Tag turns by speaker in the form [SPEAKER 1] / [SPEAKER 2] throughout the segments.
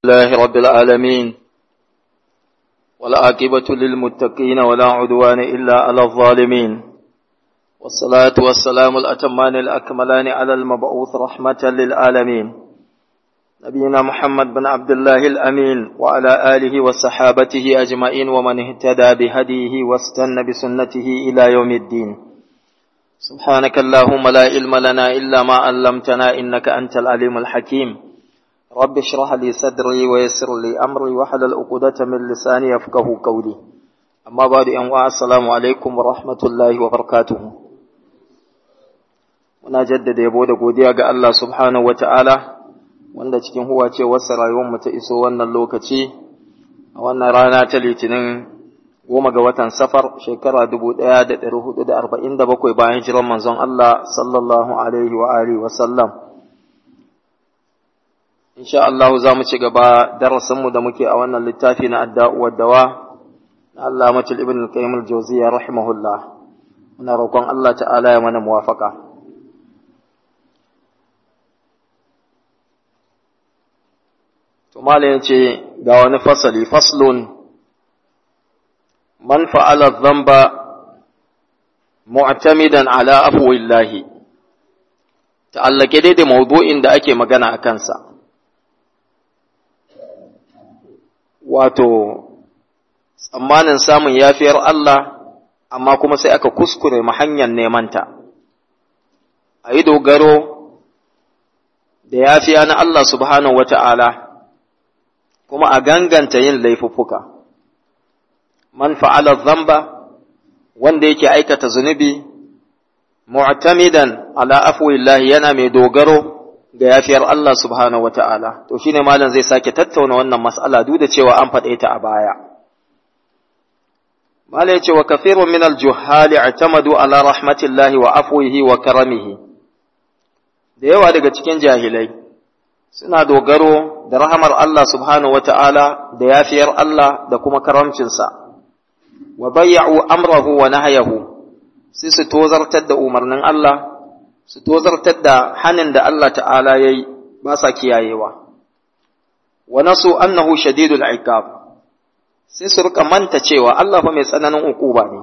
[SPEAKER 1] الله رب العالمين والعاقبة للمتقين ولا عدوان إلا على الظالمين والصلاة والسلام الأتمان الأكملان على المبعوث رحمة للعالمين نبينا محمد بن عبد الله الأمين وعلى آله وصحابته أجمعين ومن اهتدى بهديه واستنى بسنته إلى يوم الدين سبحانك اللهم لا علم لنا إلا ما علمتنا إنك أنت العليم الحكيم رب اشرح لي صدري ويسر لي أمري وحلل عقدة من لساني يفقه قولي أما بعد أن السلام عليكم ورحمة الله وبركاته muna jaddada yabo da godiya ga Allah subhanahu wata'ala wanda cikin huwa ce wasu rayuwar ta iso wannan lokaci a wannan rana ta litinin goma ga watan safar shekara dubu ɗaya da ɗari hudu da arba'in da bakwai bayan jiran manzon Allah sallallahu alaihi wa alihi wa sallam insha Allah za mu ci gaba darasinmu da muke a wannan littafi na adda'u wa dawa na Allah matul ibn al-qayyim al-jawziyya rahimahullah muna roƙon Allah ta'ala ya mana muwafaqa to malam yace ga wani fasali faslun man fa'ala dhanba mu'tamidan ala afwillahi ta'allake dai da mawdu'in da ake magana a kansa wato tsammanin samun yafiyar Allah amma kuma sai aka kuskure ma hanyar nemanta a yi dogaro da yafiya na Allah subhanahu wata'ala kuma a ganganta yin laifuffuka man fa'ala zamba wanda yake aikata zunubi mu'tamidan ala afwillahi yana mai dogaro ga yafiyar Allah subhanahu wata'ala to shine malam zai sake tattauna wannan mas'ala duk da cewa an faɗe ta a baya malam yace wa kathirun min al-juhali i'tamadu ala rahmatillahi wa afwihi wa karamihi da yawa daga cikin jahilai suna dogaro da rahamar Allah subhanahu wata'ala da yafiyar Allah da kuma karamcinsa wa bayya'u amrahu wa nahyahu sai su tozartar da umarnin Allah su tozartar da hanin da Allah ta'ala yayi ba sa kiyayewa wa nasu annahu shadidul iqab sai su rika manta cewa Allah fa mai tsananin ukuba ne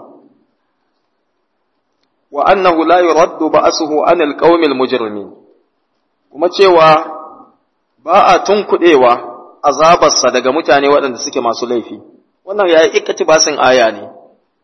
[SPEAKER 1] wa annahu la yuraddu ba'suhu anil qaumil mujrimin kuma cewa ba a tunkuɗewa azabarsa daga mutane waɗanda suke masu laifi wannan ya yi basin aya ne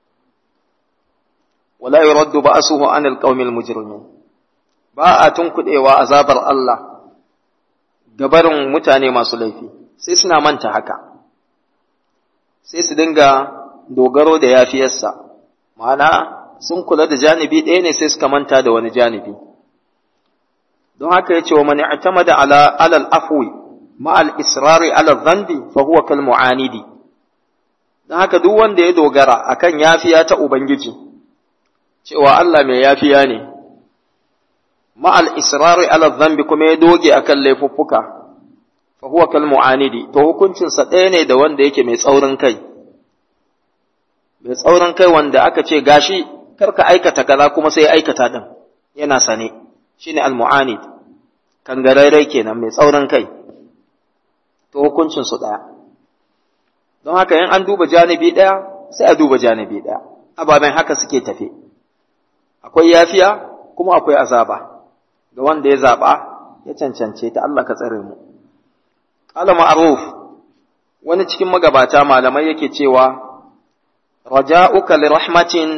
[SPEAKER 1] wala yuraddu ba'suhu anil qaumil mujrimin ba a tunkuɗewa azabar Allah gabarin mutane masu laifi sai suna manta haka sai su dinga dogaro da yafiyarsa ma'ana sun kula da janibi ɗaya ne sai suka manta da wani janibi don haka ya ce wa mani atamada ala alal afwi ma'al israri ala dhanbi fa huwa kal mu'anidi don haka duk wanda ya dogara akan yafiya ta ubangiji cewa Allah mai yafiya ne ma'al israri ala dhanbi kuma ya doge akan laifuffuka fa huwa kal mu'anidi to hukuncin sa ɗaya ne da wanda yake mai tsaurin kai mai tsaurin kai wanda aka ce gashi karka aikata kaza kuma sai aikata din yana sane shine al-mu'anid kangararre kenan mai tsaurin kai to hukuncin su daya don haka in an duba janibi daya sai a duba janibi daya ababen haka suke tafe akwai yafiya kuma akwai azaba ga wanda ya zaba ya cancance ta Allah ka tsare mu qala ma'ruf wani cikin magabata malamai yake cewa raja'uka li rahmatin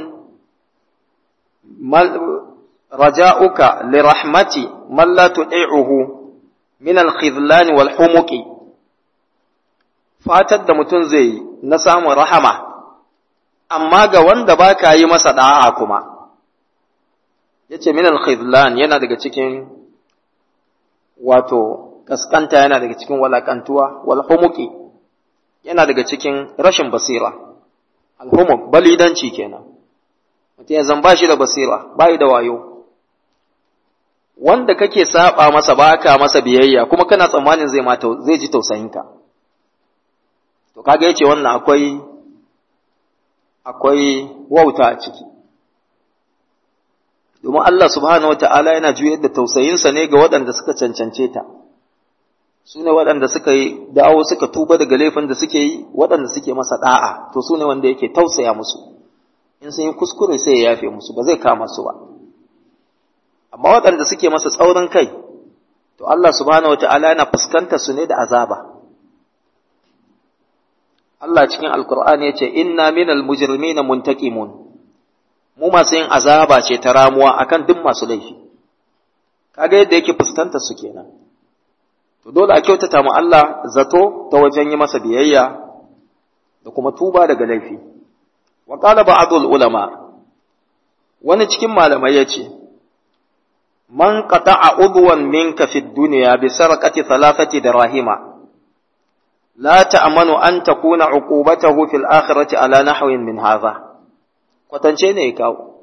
[SPEAKER 1] رجاؤك لرحمة من لا تطيعه من الخذلان والحمق fatar da mutum zai yi na samun rahama amma ga wanda ba ka yi masa da'a kuma ya ce minal khidlan yana daga cikin wato kaskanta yana daga cikin walakantuwa wal humuki yana daga cikin rashin basira alhumuk balidanci kenan mutum ya zan ba shi da basira ba da wayo wanda kake saba masa ba ka masa biyayya kuma kana tsammanin zai ma zai ji tausayinka to kaga yace wannan akwai akwai wauta a ciki domin Allah subhanahu wata'ala yana juyar da tausayinsa ne ga waɗanda suka cancance ta su ne waɗanda suka yi dawo suka tuba daga laifin da suke yi waɗanda suke masa ɗa'a to su ne wanda yake tausaya musu in sun yi kuskure sai ya yafe musu ba zai kama su ba amma waɗanda suke masa tsaurin kai to Allah subhanahu wata'ala yana fuskanta su ne da azaba Allah cikin alkur'ani ya ce inna minal mujrimina muntaqimun mu masu yin azaba ce ta ramuwa akan duk masu laifi kaga yadda yake fuskantar su kenan to dole a kyautata mu Allah zato ta wajen yi masa biyayya da kuma tuba daga laifi wa qala ba'dul ulama wani cikin malamai yace man qata'a udwan minka fid dunya bi sarqati thalathati dirahima la ta'manu an takuna uqubatahu fil akhirati ala nahwin min hadha kwatance ne ya kawo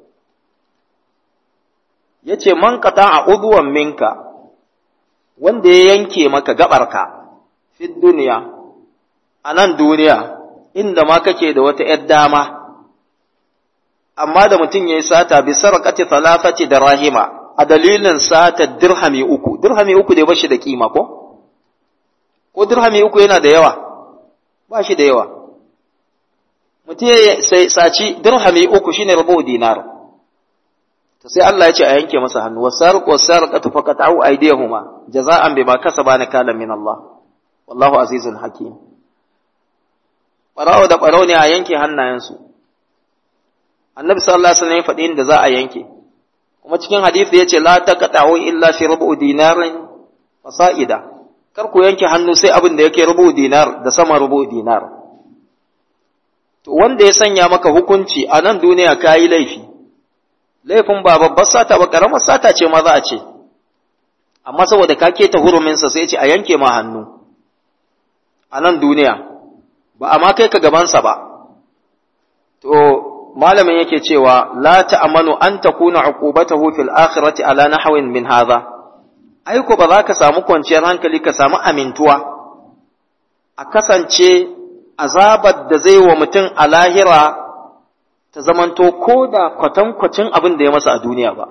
[SPEAKER 1] yace man qata'a udwan minka wanda ya yanke maka gabarka fi duniya a nan duniya inda ma kake da wata ‘yar dama, amma da mutum ya yi sata bi sarƙati talafati da rahima a dalilin sata dirhami uku, dirhami uku da ba shi da kima ko? Ko dirhami uku yana da yawa, ba shi da yawa. Mutum ya saci dirhami uku shine rabu dinar. to sai Allah ya ce a yanke masa hannu wasarq wasarqatu faqat'u aydihuma jaza'an bima kasaba nakalan min Allah wallahu azizun hakim barawo da barawo ne a yanke hannayensu annabi sallallahu alaihi wasallam ya faɗi inda za a yanke kuma cikin hadisi yace la taqta'u illa fi rubu dinarin fasa'ida kar ku yanke hannu sai abin da yake rubu dinar da sama rubu dinar to wanda ya sanya maka hukunci a nan duniya kayi laifi laifin ba babbar sata ba karamar sata ce ma za a ce amma saboda ka keta huruminsa sai ce a yanke ma hannu a nan duniya ba a ma kai ka gabansa ba to malamin yake cewa la ta'amanu an takuna uqubatahu fil akhirati ala nahwin min hadha ai ko ba za ka samu kwanciyar hankali ka samu amintuwa a kasance azabar da zai wa mutum a lahira ta zamanto ko da kwatankwacin abin da ya masa a duniya ba.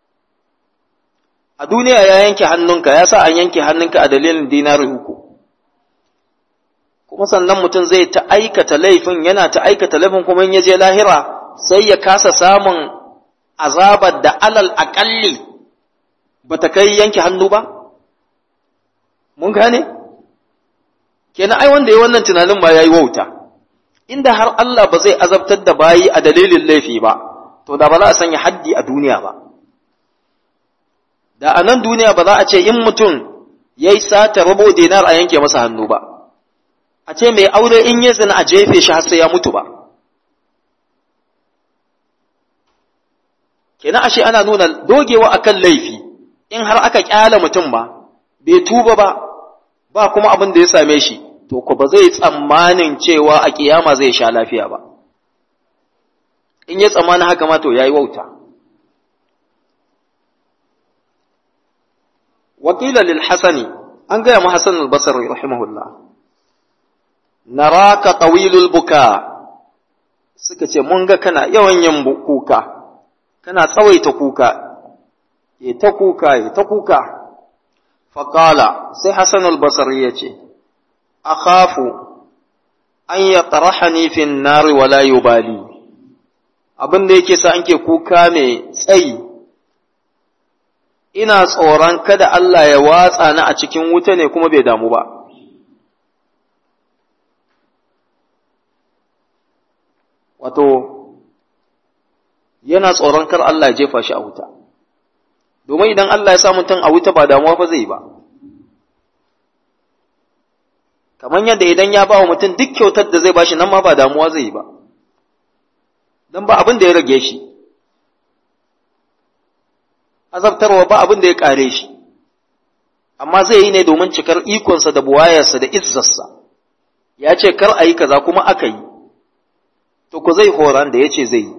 [SPEAKER 1] A duniya ya yanke hannunka, ya sa an yanke hannunka a dalilin dinari uku. Kuma sannan mutum zai ta aikata laifin, yana ta aikata laifin kuma in ya je lahira sai ya kasa samun azabar da alal aƙalli ba ta kai yanke hannu ba? Mun gane? Kenan ai wanda ya wannan tunanin ba ya yi wauta. inda har Allah ba zai azabtar da bayi a dalilin laifi ba, to da ba za a sanya haddi a duniya ba. Da a nan duniya ba za a ce in mutum ya yi sata rabo dinar a yanke masa hannu ba, a ce mai aure in ya zina a jefe shi har sai ya mutu ba. Kenan ashe ana nuna dogewa akan laifi in har aka kyala mutum ba, bai tuba ba, ba kuma abin da ya same shi. to ku ba zai tsammanin cewa a kiyama zai sha lafiya ba in ya tsammanin haka ma to yayi wauta wakila lil hasani an gaya mu hasan al-basri rahimahullah naraka tawilul buka suka ce mun ga kana yawan yin kuka kana tsawaita kuka ya ta kuka ya ta kuka faqala sai hasan al-basri ya ce akhafu an yatrahani fi an-nar wa la yubali abin da yake sa anke kuka mai tsayi ina tsoron kada Allah ya watsa ni a cikin wuta ne kuma bai damu ba wato yana tsoron kar Allah ya jefa shi a wuta domin idan Allah ya sa mutum a wuta ba damuwa fa zai ba kamar yadda idan ya ba wa mutum duk kyautar da zai bashi nan ma ba damuwa zai yi ba don ba abin da ya rage shi azabtarwa ba abin da ya kare shi amma zai yi ne domin cikar ikonsa da buwayarsa da izzarsa ya ce kar a yi kaza kuma aka yi to ku zai horon da ya ce zai yi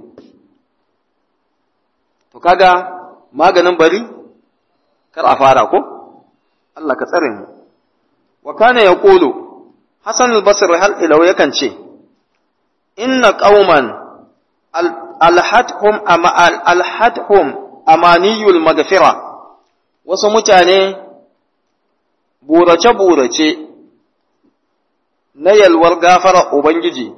[SPEAKER 1] to kaga maganin bari kar a fara ko Allah ka tsare mu wa kana yaqulu Hassan al-Basri hal ilaw yakan ce inna qauman alhadhum ama alhadhum amaniyul maghfira wasu mutane burace-burace na yalwar gafarar Ubangiji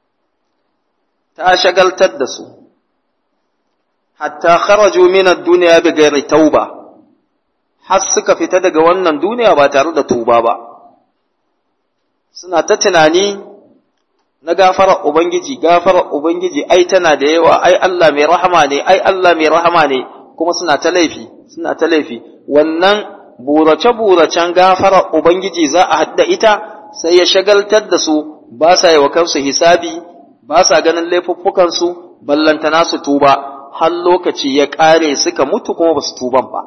[SPEAKER 1] ta shagaltar da su, hatta kharaju minar duniya bi gairi tauba, har suka fita daga wannan duniya ba tare da tuba ba, suna ta tunani na gafarar Ubangiji, gafarar Ubangiji ai tana da yawa, ai Allah mai rahama ne, ai Allah mai rahama ne, kuma suna ta laifi, suna ta laifi, wannan burace-buracen gafarar Ubangiji za a hadda ita sai ya shagaltar da su ba sa yi wa kansu hisabi, ba sa ganin laifuffukansu, ballantana su tuba, har lokaci ya ƙare suka mutu kuma ba su tuban ba.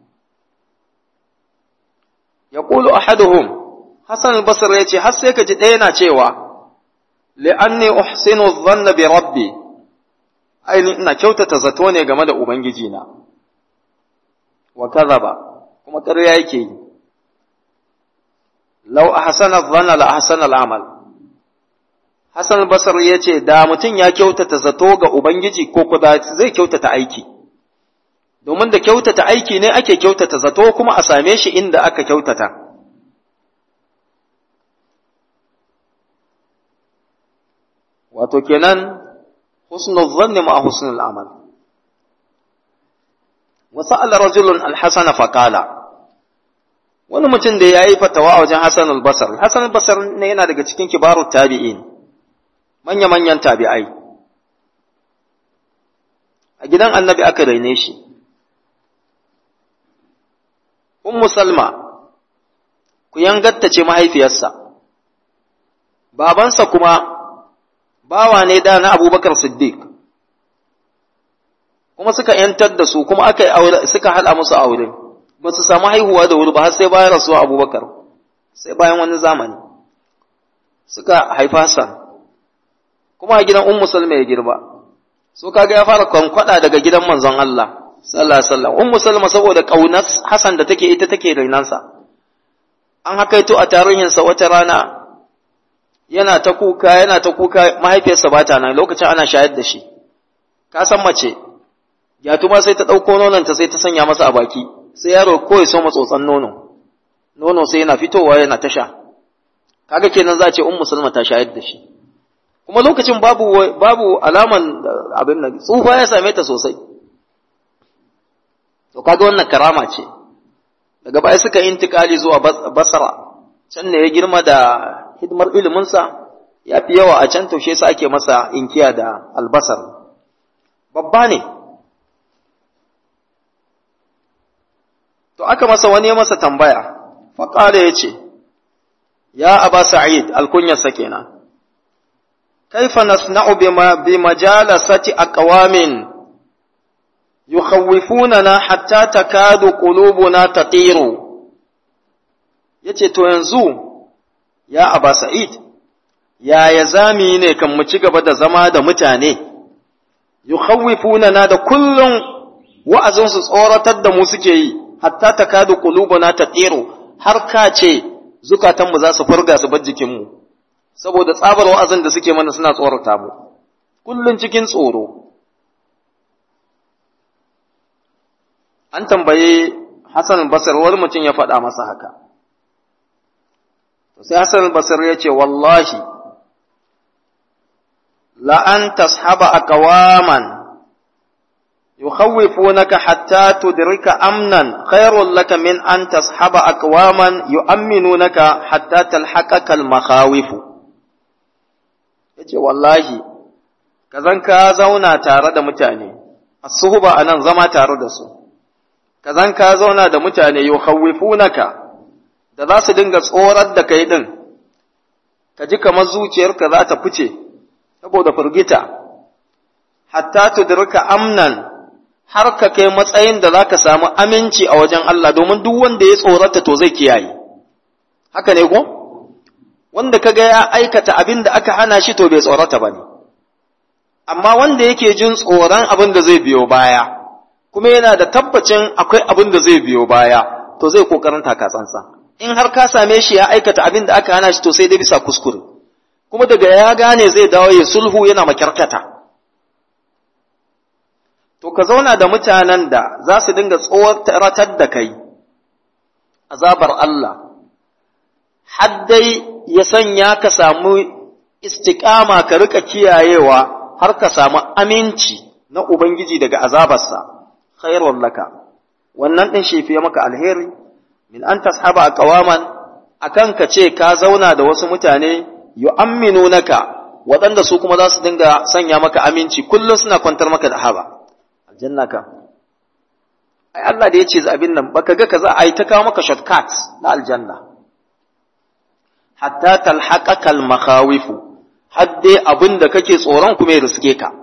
[SPEAKER 1] Ya ƙulu ahaduhum, Hassan al-Basr ya ce, har sai ka ji ɗaya na cewa, li'anni uhsinu dhanna bi rabbi, ainihin ina kyautata zato ne game da Ubangijina, wa kaza ba. kuma ƙarya yake yi lau a hasana zana la hasana al'amal Hassan Basar ya ce da mutum ya kyautata zato ga Ubangiji ko kuda zai kyautata aiki domin da kyautata aiki ne ake kyautata zato kuma a same shi inda aka kyautata wato kenan husnul zanni ma husnul amal وسأل رجل الحسن فقال wani mutum da ya yi fatawa a wajen Hassan al-Basar Hassan al-Basar ne yana daga cikin kibarut tabi'in manya-manyan tabi'ai a gidan annabi aka raine shi Ummu Salma ku yangatta ce mahaifiyarsa babansa kuma bawa ne da na Abubakar Siddiq kuma suka ‘yantar da su kuma aka aure suka haɗa musu aure ba su samu haihuwa da wuri ba har sai bayan rasuwa abubakar sai bayan wani zamani suka haifa Hassan kuma a gidan ummu salma ya girba so kaga ya fara kwankwada daga gidan manzon Allah sallallahu alaihi wasallam ummu salma saboda kaunar Hassan da take ita take rainansa an hakaito a tarihinsa wata rana yana ta kuka yana ta kuka mahaifiyarsa ba ta nan lokacin ana shayar da shi ka san mace Yatuma sai ta ɗauko nononta sai ta sanya masa a baki, sai yaro ko ya so matsotsan nono, nono sai yana fitowa yana ta sha. Kaga kenan za a ce un musulma ta shayar da shi. Kuma lokacin babu babu alaman abin nan, tsufa ya same ta sosai. To kaga wannan karama ce. Daga baya suka yi intikali zuwa Basra, can ne ya girma da hidimar iliminsa, ya fi yawa a can to shi yasa ake masa inkiya da albasar. Babba ne, to aka masa wani ya masa tambaya faƙala ya ce ya aba sa'id alkunyarsa kenan kaifa nasna'u bi majalasati aqwamin yukhawwifunana hatta takadu qulubuna tatiru yace to yanzu ya aba sa'id yaya zami ne kan mu ci gaba da zama da mutane yukhawwifunana da kullum wa'azinsu tsoratar da mu suke yi hatta ta kadu qulubuna tatiru har ka ce zukatanmu za su furga su bar jikinmu saboda tsabar wa'azin da suke mana suna tsorata mu kullun cikin tsoro an tambaye Hassan al-Basri wani mutum ya faɗa masa haka sai Hassan al-Basri ya ce wallahi la an tashaba aqwaman يخوفونك حتى تدرك أمنا خير لك من أن تصحب أقواما يؤمنونك حتى تلحقك المخاوف yace wallahi kazan ka zauna tare da mutane asuhuba anan zama tare da su kazan ka zauna da mutane yukhawwifunaka da za su dinga tsorar da kai din ka ji kamar zuciyarka za ta fice saboda firgita hatta tudrika amnan har ka kai matsayin da za ka samu aminci a wajen Allah domin duk wanda ya tsorata to zai kiyaye. Haka ne ko? Wanda ka ga ya aikata abin da aka hana shi to bai tsorata ba ne. Amma wanda yake jin tsoron abin da zai biyo baya, kuma yana da tabbacin akwai abin da zai biyo baya, to zai kokarin takatsansa. In har ka same shi ya aikata abin da aka hana shi to sai dai bisa kuskure. Kuma daga ya gane zai dawo ya sulhu yana makyarkata. to ka zauna da mutanen da za su dinga tsoratar da kai azabar Allah har dai ya sanya ka samu istiƙama ka rika kiyayewa har ka samu aminci na Ubangiji daga azabarsa, khairun laka, wannan ɗin shi fiye maka alheri, min an tashaba a ƙawaman, akan ka ce ka zauna da wasu mutane, yu amminu naka, waɗanda su kuma za su dinga sanya maka aminci, kullum suna kwantar maka da haba. Aljanna ka. Ai Allah da ya ce abin nan, baka ga ka za a yi ta kawo maka shortcut na aljanna. Hatta talhaƙaƙa al-makhawifu, hadde abin da kake tsoron kuma ya riske ka.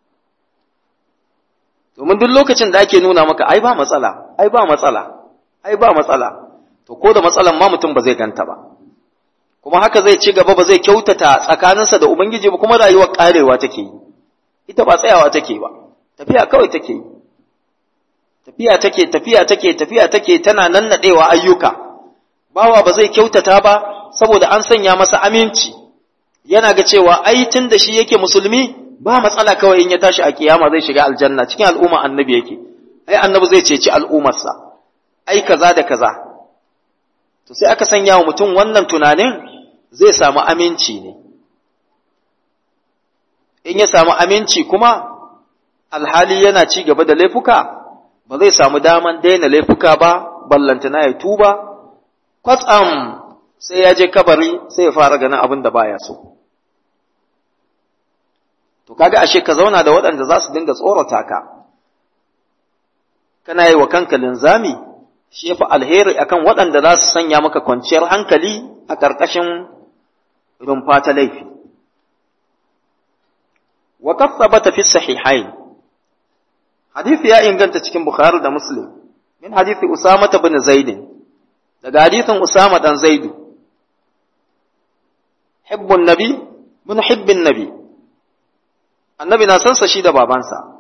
[SPEAKER 1] Domin duk lokacin da ake nuna maka, ai ba matsala, ai ba matsala, ai ba matsala, to ko da matsalan ma mutum ba zai ganta ba. Kuma haka zai ci gaba ba zai kyautata tsakaninsa da Ubangiji ba kuma rayuwar ƙarewa take yi, ita ba tsayawa take ba, tafiya kawai take yi. Tafiya take, tafiya take, tafiya take tana nannaɗewa ayyuka, bawa ba zai kyautata ba saboda an sanya masa aminci. yana ga cewa ai tun da shi yake musulmi ba matsala kawai in ya tashi a kiyama zai shiga aljanna cikin al'umma annabi yake ai annabi zai ceci al'ummarsa ai kaza da kaza to sai aka sanya wa mutum wannan tunanin zai samu aminci ne in ya samu aminci kuma alhali yana ci gaba da laifuka ba zai samu daman daina laifuka ba ballantana ya tuba kwatsam sai ya je kabari sai ya fara ganin abin da baya so to kaga ashe ka zauna da waɗanda za su dinga tsorata ka kana yi wa kanka linzami shi yafi alheri akan waɗanda za su sanya maka kwanciyar hankali a ƙarƙashin rumfa ta laifi wa kasabata fi sahihain hadisi ya inganta cikin bukhari da muslim min hadisi usama bin zaid daga hadisin usama dan zaidu hibbun nabi bin hibbin nabi annabi na sansa shi da babansa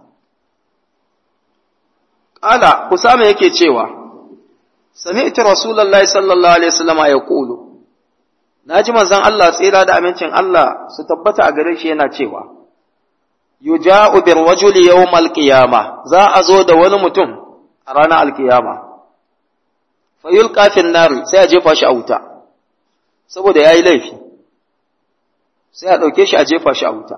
[SPEAKER 1] ƙala usama yake cewa sami'tu rasulullahi sallallahu alaihi wasallam ya kulu naji manzon Allah tsira da amincin Allah su tabbata a gare shi yana cewa yuja'u bir rajuli yawmal qiyama za a zo da wani mutum a ranar alkiyama fa yulqa fin nari sai a jefa shi a wuta saboda yayi laifi sai a ɗauke shi a jefa shi a wuta.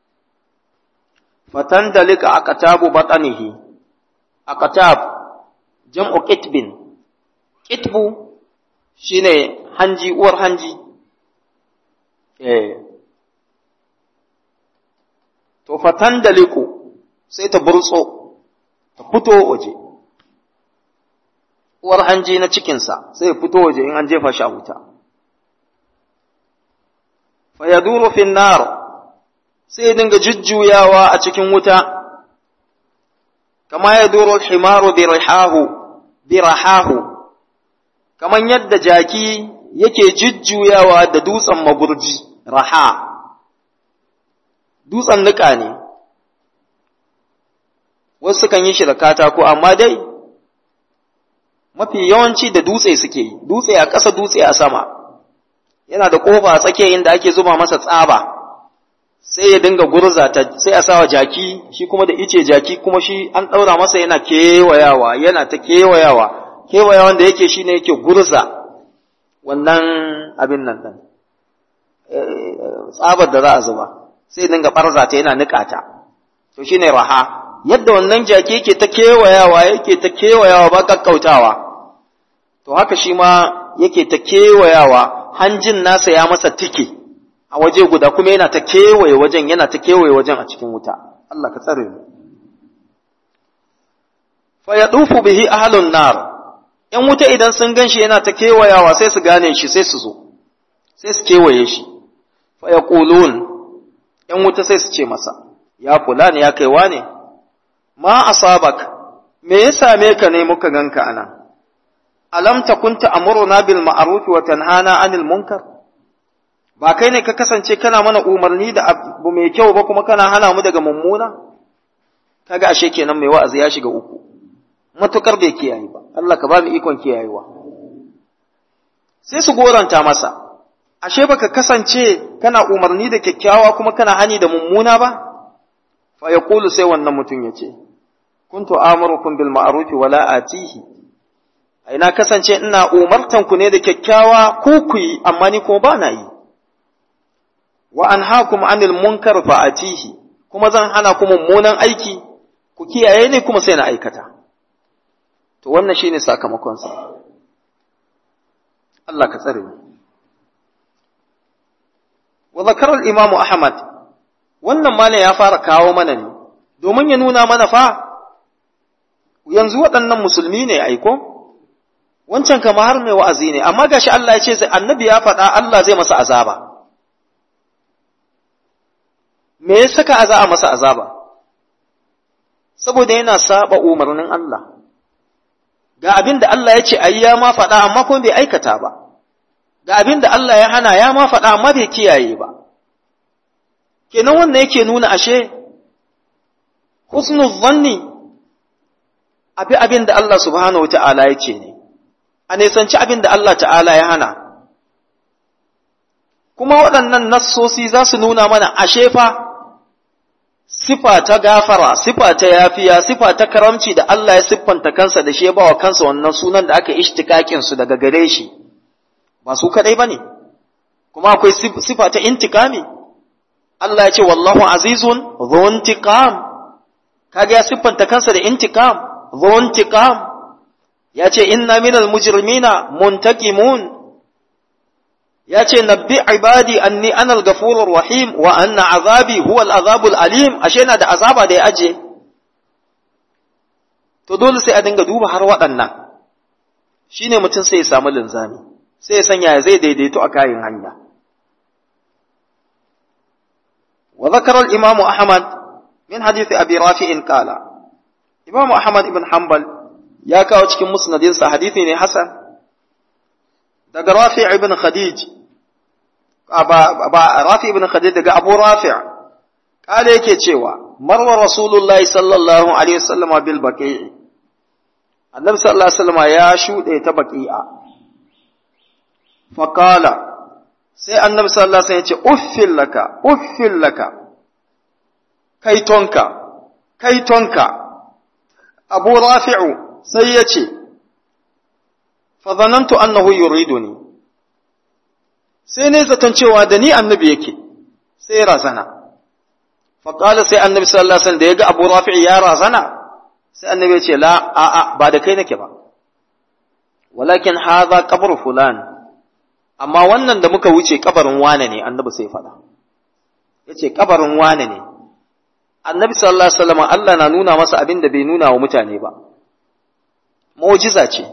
[SPEAKER 1] Fatan dalika a katabu batsanihi, a katab jam'u kitbin, kitbu shi ne hanji, uwar hanji. To, fatan daliku sai ta burtso, ta fito waje, uwar hanji na cikinsa sai ya fito waje in an jefa shi a wuta. fayaduru fin nar sai dinga jujjuyawa a cikin wuta kama ya duro himaru bi rihahu bi rahahu kaman yadda jaki yake jujjuyawa da dutsen magurji raha dutsen nika ne wasu kan yi shi da katako amma dai mafi yawanci da dutse suke yi dutse a ƙasa dutse a sama yana da ƙofa a tsakiya inda ake zuba masa tsaba sai ya dinga gurza ta sai a sawa jaki shi kuma da ice jaki kuma shi an ɗaura masa yana kewayawa yana ta kewayawa kewayawan da yake shine yake gurza wannan abin nan ɗin tsabar da za a zuba sai dinga ɓarza ta yana niƙa ta to shine raha yadda wannan jaki yake ta kewayawa yake ta kewayawa ba kakkautawa to haka shi ma yake ta kewayawa hanjin nasa ya masa tike a waje guda kuma yana ta kewaye wajen yana ta kewaye wajen a cikin wuta Allah ka tsare mu fa yadufu bihi ahlun nar yan wuta idan sun ganshi yana ta kewayawa sai su gane shi sai su zo sai su kewaye shi fa yaqulun yan wuta sai su ce masa ya fulani ya kaiwa ne ma asabak me ya same ka ne muka ganka anan alam takun ta'muruna bil ma'ruf wa tanhana 'anil munkar ba kai ne ka kasance kana mana umarni da abu mai kyau ba kuma kana hana mu daga mummuna kaga ashe kenan mai wa'azi ya shiga uku matukar bai kiyaye ba Allah ka ba mu ikon kiyayewa sai su goranta masa ashe baka kasance kana umarni da kyakkyawa kuma kana hani da mummuna ba fa yaqulu sai wannan mutum yace kuntu amurukum bil ma'ruf wa la atihi ai na kasance ina umartan ku ne da kyakkyawa ku ku yi amma ni kuma ba na yi wa anhaakum anil munkar fa'atihi kuma zan hana ku mummunan aiki ku kiyaye ne kuma sai na aikata to wannan shine sakamakon sa Allah ka tsare mu wa zakara al-imam Ahmad wannan malam ya fara kawo mana ne domin ya nuna mana fa yanzu waɗannan musulmi ne aiko wancan kama har mai wa'azi ne amma gashi Allah ya ce sai annabi ya faɗa Allah zai masa azaba me ya saka a za a masa azaba saboda yana saba umarnin Allah ga abin da Allah ya ce ayi ya ma faɗa amma kuma bai aikata ba ga abin da Allah ya hana ya ma faɗa amma bai kiyaye ba kenan wannan yake nuna ashe husnul zanni abi abin da Allah subhanahu wata'ala ya ce ne a nisanci abin da Allah ta'ala ya hana kuma waɗannan nassosi za su nuna mana ashe fa sifa ta gafara sifa ta yafiya sifa ta karamci da Allah ya siffanta kansa da shi ya bawa kansa wannan sunan da aka ishtikakin su daga gare shi ba su kadai bane kuma akwai sifa ta intikami Allah ya ce wallahu azizun dhu intiqam kaga ya siffanta kansa da intikam dhu intiqam ya ce inna minal mujrimina muntaqimun ya ce nabbi ibadi anni anal gafurur rahim wa anna azabi huwa al-azabul alim ashe na da azaba da ya aje to dole sai a dinga duba har waɗannan shine mutum sai ya samu linzami sai ya sanya zai daidaito a kayan hanya wa zakara al-imam ahmad min hadith abi rafi'in qala imam ahmad ibn hanbal ya kawo cikin musnadinsa hadithi ne hasan daga rafi' ibn khadij ba rafi ibn khadij daga abu rafi' kale yake cewa marwa rasulullahi sallallahu alaihi wasallama bil baqi'i annabi sallallahu alaihi wasallama ya shude ta baqi'a fa qala sai annabi sallallahu alaihi wasallam ya ce uffil laka uffil laka kaitonka kaitonka abu rafi'u sai ya ce fazanantu annahu yuriduni sai ne zaton cewa da ni annabi yake sai ya razana faƙala sai annabi sallallahu alaihi wasallam da ya ga abu rafi'i ya razana sai annabi ya ce la a'a ba da kai nake ba walakin hadha qabru fulan amma wannan da muka wuce kabarin wane ne annabi sai faɗa yace kabarin wane ne annabi sallallahu alaihi wasallam Allah na nuna masa abin da bai nuna wa mutane ba mu'jiza ce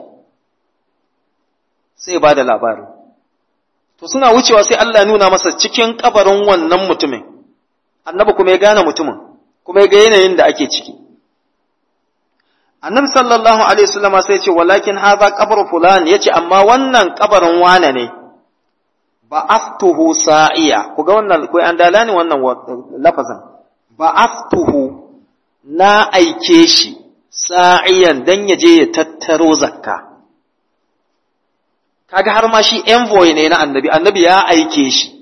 [SPEAKER 1] sai ba da labari to suna wucewa sai Allah nuna masa cikin kabarin wannan mutumin annabi kuma ya gane mutumin kuma ya ga yanayin da ake ciki annabi sallallahu alaihi wasallam sai ya ce walakin hadha qabru fulan yace amma wannan kabarin wane ne ba aftuhu sa'iya ku ga wannan ko an dalani wannan lafazin ba aftuhu na aike shi sa'iyan dan ya je ya tattaro zakka kaga har ma shi envoy ne na annabi annabi ya aike shi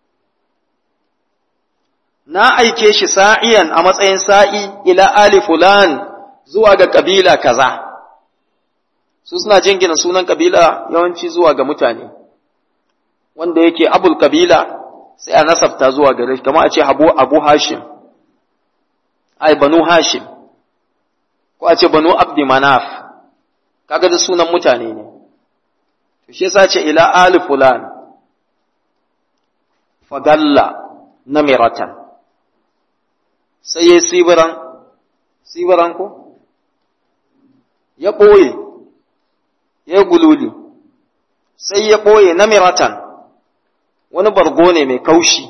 [SPEAKER 1] na aike shi sa'iyan a matsayin sa'i ila ali fulan zuwa ga kabila kaza su suna jingina sunan kabila yawanci zuwa ga mutane wanda yake abul kabila sai a nasabta zuwa gare shi kamar a ce abu abu hashim ai banu hashim ko a ce banu abdi manaf kaga da sunan mutane ne to shi yasa ce ila ali fulan fadalla namiratan sai ya sibiran sibiran ko ya ɓoye ya gululi sai ya ɓoye namiratan wani bargo ne mai kaushi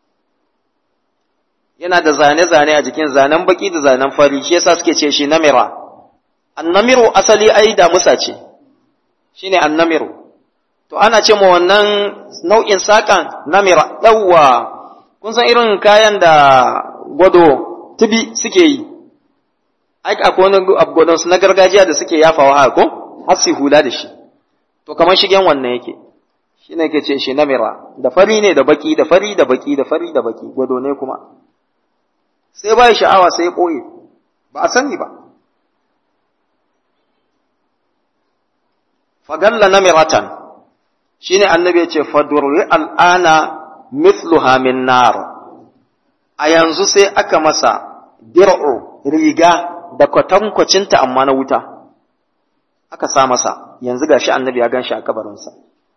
[SPEAKER 1] yana da zane-zane a jikin zanen baki da zanen fari shi yasa suke ce shi namira annamiru asali ai da musa ce shine annamiru to ana ce ma wannan nau'in saƙan namira yawwa kun san irin kayan da gwado tubi suke yi ai akwai wani gwadon su na gargajiya da suke yafawa haka ko har su hula da shi to kamar shigen wannan yake shi ne ke ce shi namira da fari ne da baki da fari da baki da fari da baki gwado ne kuma sai ba sha'awa sai ya ɓoye ba a sani ba fagalla namiratan shine annabi ya ce fadurri al'ana mithluha min nar a yanzu sai aka masa dir'u riga da kwatankwacinta amma na wuta aka sa masa yanzu gashi annabi ya ganshi a kabarinsa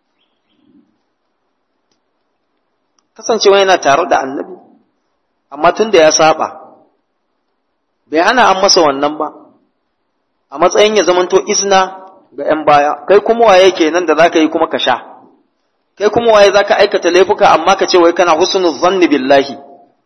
[SPEAKER 1] kasancewa yana tare da annabi amma tun da ya saba bai hana an masa wannan ba a matsayin ya zamanto izna ga ‘yan baya kai kuma waye kenan da za ka yi kuma ka sha kai kuma waye za ka aikata laifuka amma ka ce wai kana husnul zanni billahi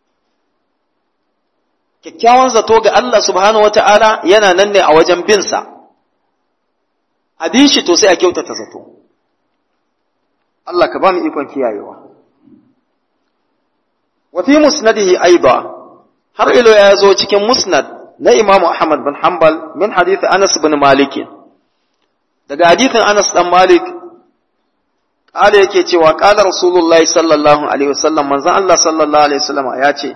[SPEAKER 1] kyakkyawan zato ga Allah subhanahu wata'ala yana nan ne a wajen binsa a bin shi to sai a kyautata zato Allah ka ba mu ikon kiyayewa wa fi musnadihi aiba har ilo ya zo cikin musnad na Imam Ahmad bin Hanbal min hadith Anas bin Malik daga hadithin Anas dan Malik kala yake cewa kala Rasulullahi sallallahu alaihi wasallam manzon Allah sallallahu alaihi wasallam ya ce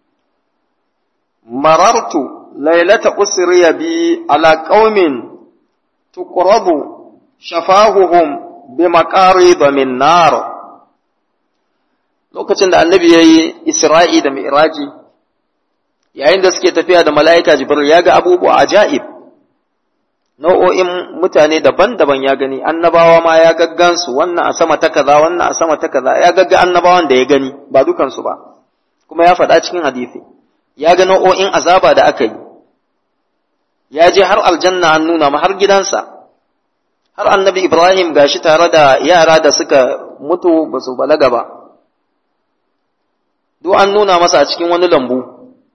[SPEAKER 1] marartu lailata usriya bi ala qaumin tuqrabu shafahuhum bi maqarid min nar lokacin da annabi yayi isra'i da mi'raji yayin da suke tafiya da mala'ika jibril ya ga abubuwa ajaib nau'o'in mutane daban-daban ya gani annabawa ma ya gaggansu wannan a sama ta kaza wannan a sama ta kaza ya gagga annabawan da ya gani ba dukansu ba kuma ya faɗa cikin hadisi ya ga nau'o'in azaba da aka yi ya je har aljanna an nuna ma har gidansa har annabi ibrahim gashi tare da yara da suka mutu ba su balaga ba duk an nuna masa a cikin wani lambu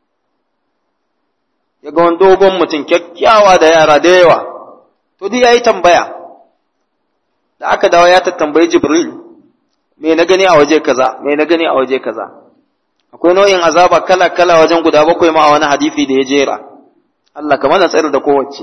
[SPEAKER 1] ya ga wani dogon mutum kyakkyawa da yara da yawa to duk ya yi tambaya da aka dawo ya tattambayi jibril me na gani a waje kaza me na gani a waje kaza akwai nau'in azaba kala kala wajen guda bakwai ma a wani hadisi da ya jera Allah ka mana tsare da kowace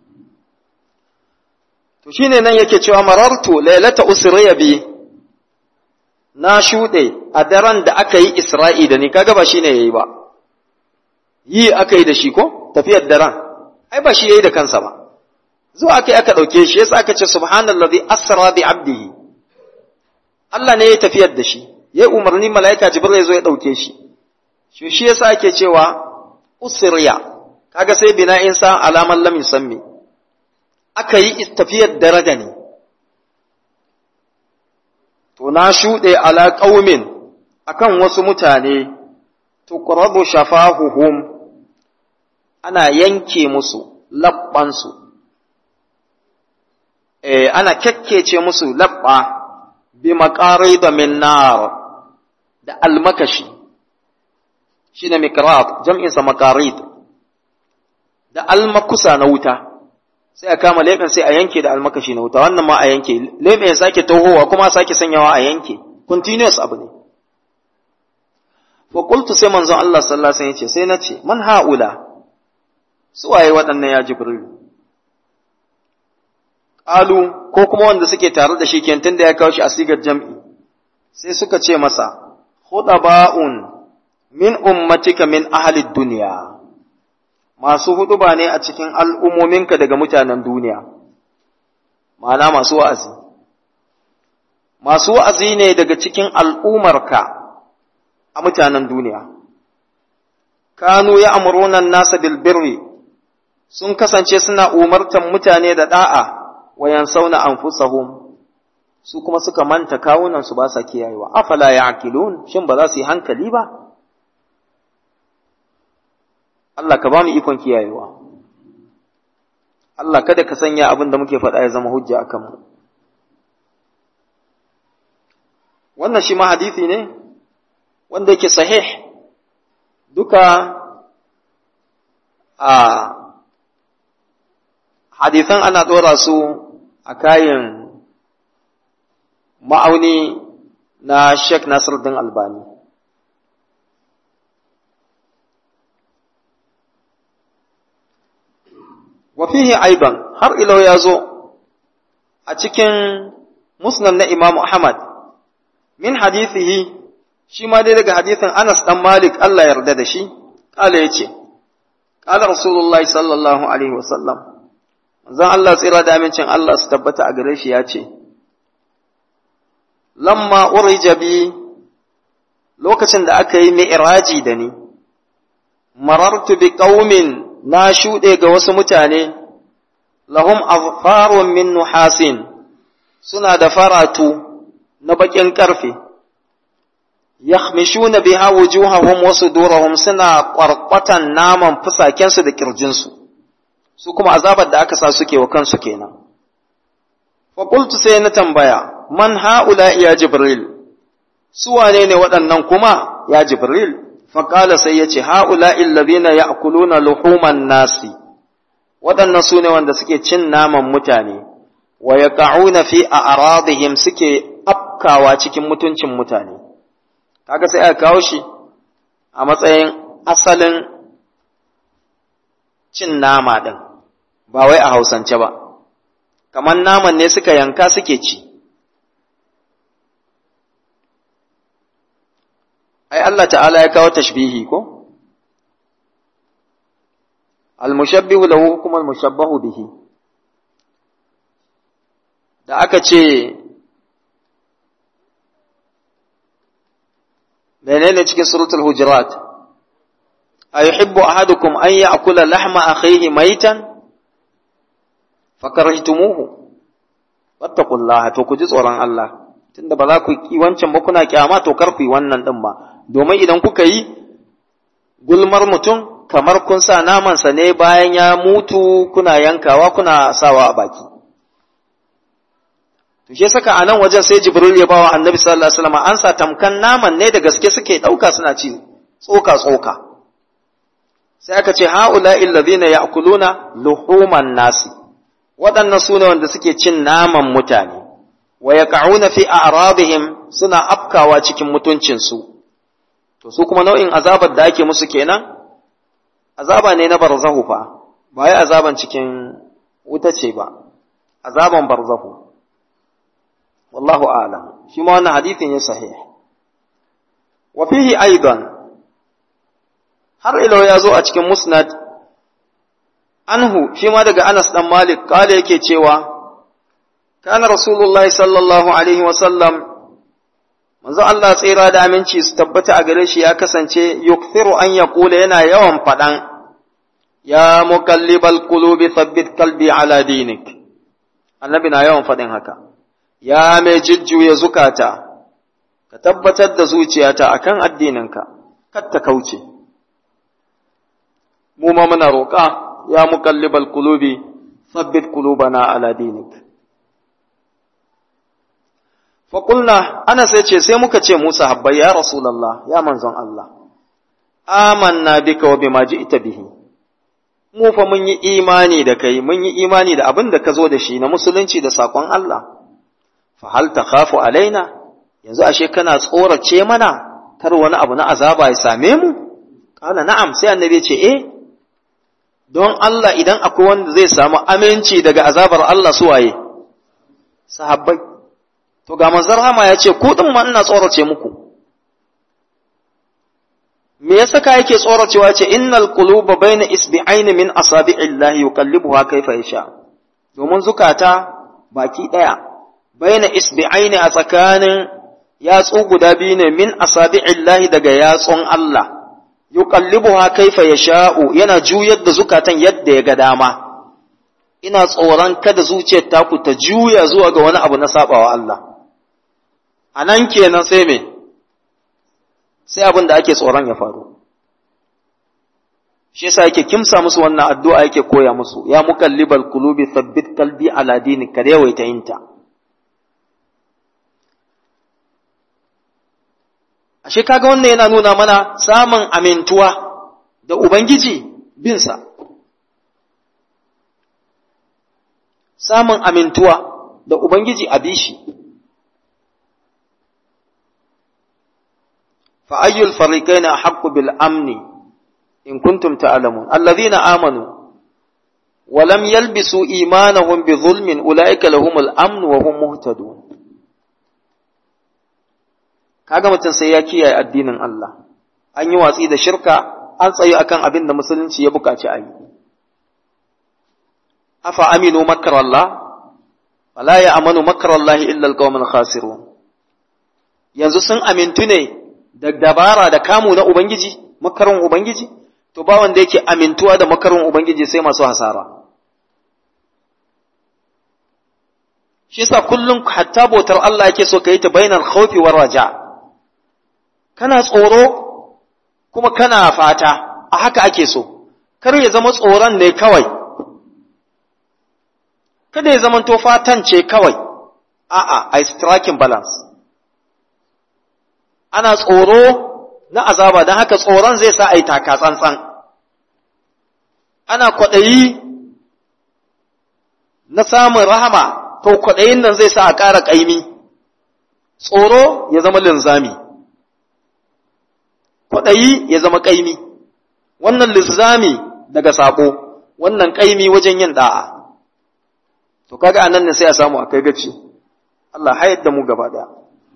[SPEAKER 1] to shine nan yake cewa marartu lailata usriya bi na shuɗe a daren da aka yi isra'i da ni kaga ba shine yayi ba yi aka yi da shi ko tafiyar daren ai ba shi yayi da kansa ba zuwa aka yi aka ɗauke shi yasa aka ce subhanallazi asra bi abdihi Allah ne ya tafiyar da shi ya umarni mala'ika jibril ya zo ya ɗauke shi shi shi yasa ake cewa usriya kaga sai bina'in sa alaman lam yusammi aka yi tafiyar daraja ne to na shuɗe ala qaumin akan wasu mutane tuqrabu shafahuhum ana yanke musu labbansu eh ana kekkece musu labba bi maqarid min nar da almakashi shine miqrat jam'in sa maqarid da almakusa na wuta sai a kama leɓen sai a yanke da almakashi na wuta wannan ma a yanke leɓen ya sake tohowa kuma sake sanyawa a yanke continuous abu ne fa qultu sai manzon Allah sallallahu alaihi wasallam yace sai nace man haula su waye waɗannan ya jibril qalu ko kuma wanda suke tare da shi kentin da ya kawo shi a sigar jam'i sai suka ce masa khudaba'un min ummatika min ahli dunya masu huduba ne a cikin al'ummominka daga mutanen duniya ma'ana masu wa'azi masu wa'azi ne daga cikin al'umarka a mutanen duniya kanu ya amurunan nasa bilbirri sun kasance suna umartan mutane da da'a wayan sauna anfusahum su kuma suka manta kawunan su ba sa kiyayewa afala ya'qilun shin ba za su yi hankali ba Allah ka ba mu ikon kiyayewa Allah kada ka sanya abin da muke faɗa ya zama hujja akan mu wannan shi ma hadisi ne wanda yake sahih duka a hadisan ana ɗora su a kayan ma'auni na Sheikh Nasiruddin Albani. Wafihi aiban har ilau ya zo a cikin musnad na Imam Ahmad min hadithihi shi ma dai daga hadithin Anas ɗan Malik Allah yarda da shi, ƙala ya ce, ƙala Rasulullahi sallallahu Alaihi wasallam, zan Allah tsira da amincin Allah su tabbata a gare shi ya ce lamma urija bi lokacin da aka yi mi'raji da ni marartu bi qaumin na shuɗe ga wasu mutane lahum azfarun min nuhasin suna da faratu na bakin karfe yakhmishuna biha wujuhahum wa sudurahum suna kwarkwatan naman fusakensu da kirjinsu su kuma azabar da aka sa suke wa kansu kenan fa qultu sai na tambaya man haula ya jibril su wane ne waɗannan kuma ya jibril fa qala sai yace haula alladhina ya'kuluna luhuman nasi waɗannan su ne wanda suke cin naman mutane wa yaqa'una fi a'radihim suke afkawa cikin mutuncin mutane kaga sai aka kawo shi a matsayin asalin cin nama ɗin ba wai a hausance ba kamar naman ne suka yanka suke ci ai Allah ta'ala ya kawo tashbihi ko al-mushabbihu lahu hukumul mushabbahu bihi da aka ce menene cikin suratul hujurat ayuhibbu ahadukum an ya'kula lahma akhihi maitan fakarahtumuhu wattaqullaha to ku ji tsoron Allah tunda ba za ku yi wancan ba kuna kyama to kar ku yi wannan din ba domin idan kuka yi gulmar mutum kamar kun sa namansa ne bayan ya mutu kuna yankawa kuna sawa a baki to shi saka a nan wajen sai jibril ya bawa annabi sallallahu alaihi wasallam an sa tamkan naman ne da gaske suke dauka suna ci tsoka tsoka sai aka ce haula alladhina ya'kuluna luhuman nasi waɗannan su ne wanda suke cin naman mutane wa yaqa'una fi a'radihim suna afkawa cikin mutuncinsu to su kuma nau'in azabar da ake musu kenan azaba ne na barzahu fa ba wai azaban cikin wuta ce ba azaban barzahu wallahu a'lam shi ma wannan hadisin ya sahih wa fihi aidan har ilo ya zo a cikin musnad anhu shi ma daga Anas dan Malik kale yake cewa kana rasulullahi sallallahu alaihi wa sallam manzo Allah tsira da aminci su tabbata a gare shi ya kasance yukthiru an yaqula yana yawan fadan ya muqallibal qulubi thabbit qalbi ala dinik annabi na yawan fadin haka ya mai jujjuya zukata ka tabbatar da zuciyata akan addininka kar ta kauce mu ma muna roƙa ya muqallibal qulubi thabbit qulubana ala dinik fa qulna ana sai ce sai muka ce Musa habba ya rasulullah ya manzon Allah amanna bika wa bima ji'ta bihi mu fa mun yi imani da kai mun yi imani da abin da ka zo da shi na musulunci da sakon Allah fa hal takhafu alaina yanzu ashe kana tsorace mana kar wani abu na azaba ya same mu kala na'am sai annabi ce eh don Allah idan akwai wanda zai samu aminci daga azabar Allah su waye sahabbai to ga manzon Rahama ya ce ku din ma ina tsorace muku me yasa ka yake tsoracewa ce innal quluba baina isbi'aini min asabi'illahi yuqallibuha kaifa yasha domin zukata baki daya baina isbi'aini a tsakanin yatsu guda biyu ne min asabi'illahi daga yatsun Allah yuqallibuha kaifa yasha'u yana juyar da zukatan yadda ya ga dama ina tsoron kada zuciyar taku ta juya zuwa ga wani abu na sabawa Allah anan kenan sai me sai abin da ake tsoron ya faru shi yasa yake kimsa musu wannan addu'a yake koya musu ya muqallibal qulubi thabbit qalbi ala dinik ka yawaita yinta ashe kaga wannan yana nuna mana samun amintuwa da ubangiji binsa samun amintuwa da ubangiji a bishi فأي الفريقين أحق بالأمن إن كنتم تعلمون الذين آمنوا ولم يلبسوا إيمانهم بظلم أولئك لهم الأمن وهم مهتدون kaga mutum sai ya kiyaye addinin Allah an yi watsi da shirka an tsayi akan abin da musulunci ya buƙaci a yi afa aminu makarallah fala ya amanu makarallahi illa alqawmul khasirun yanzu sun amintu ne da dabara da kamu na ubangiji makarin ubangiji to ba wanda yake amintuwa da makarin ubangiji sai masu hasara shi yasa kullum hatta bautar Allah yake so ka yi ta bainal khawfi war raja kana tsoro kuma kana fata a haka ake so kar ya zama tsoron ne kawai kada ya zama to fatan ce kawai a'a ai striking balance ana tsoro na azaba don haka tsoron zai sa ai taka tsantsan ana kwaɗayi na samun rahama to kwaɗayin nan zai sa a ƙara ƙaimi tsoro ya zama linzami kwaɗayi ya zama ƙaimi wannan linzami daga saƙo wannan ƙaimi wajen yin ɗa'a to kaga anan ne sai a samu akai gaci Allah hayar da mu gaba ɗaya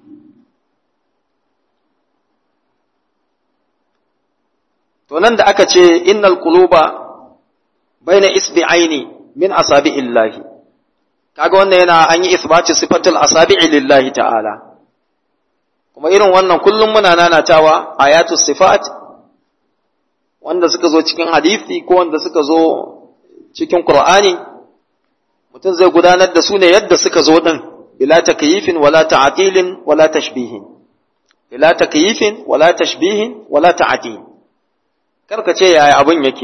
[SPEAKER 1] to nan da aka ce innal quluba baina isbi'aini min asabi'illahi kaga wannan yana an yi isbati sifatul asabi'i lillahi ta'ala kuma irin wannan kullum muna nanatawa ayatu sifat wanda suka zo cikin hadisi ko wanda suka zo cikin qur'ani mutum zai gudanar da su ne yadda suka zo din bila takyifin wala ta'tilin wala tashbihin bila takyifin wala tashbihin wala ta'til karka ce yaya abin yake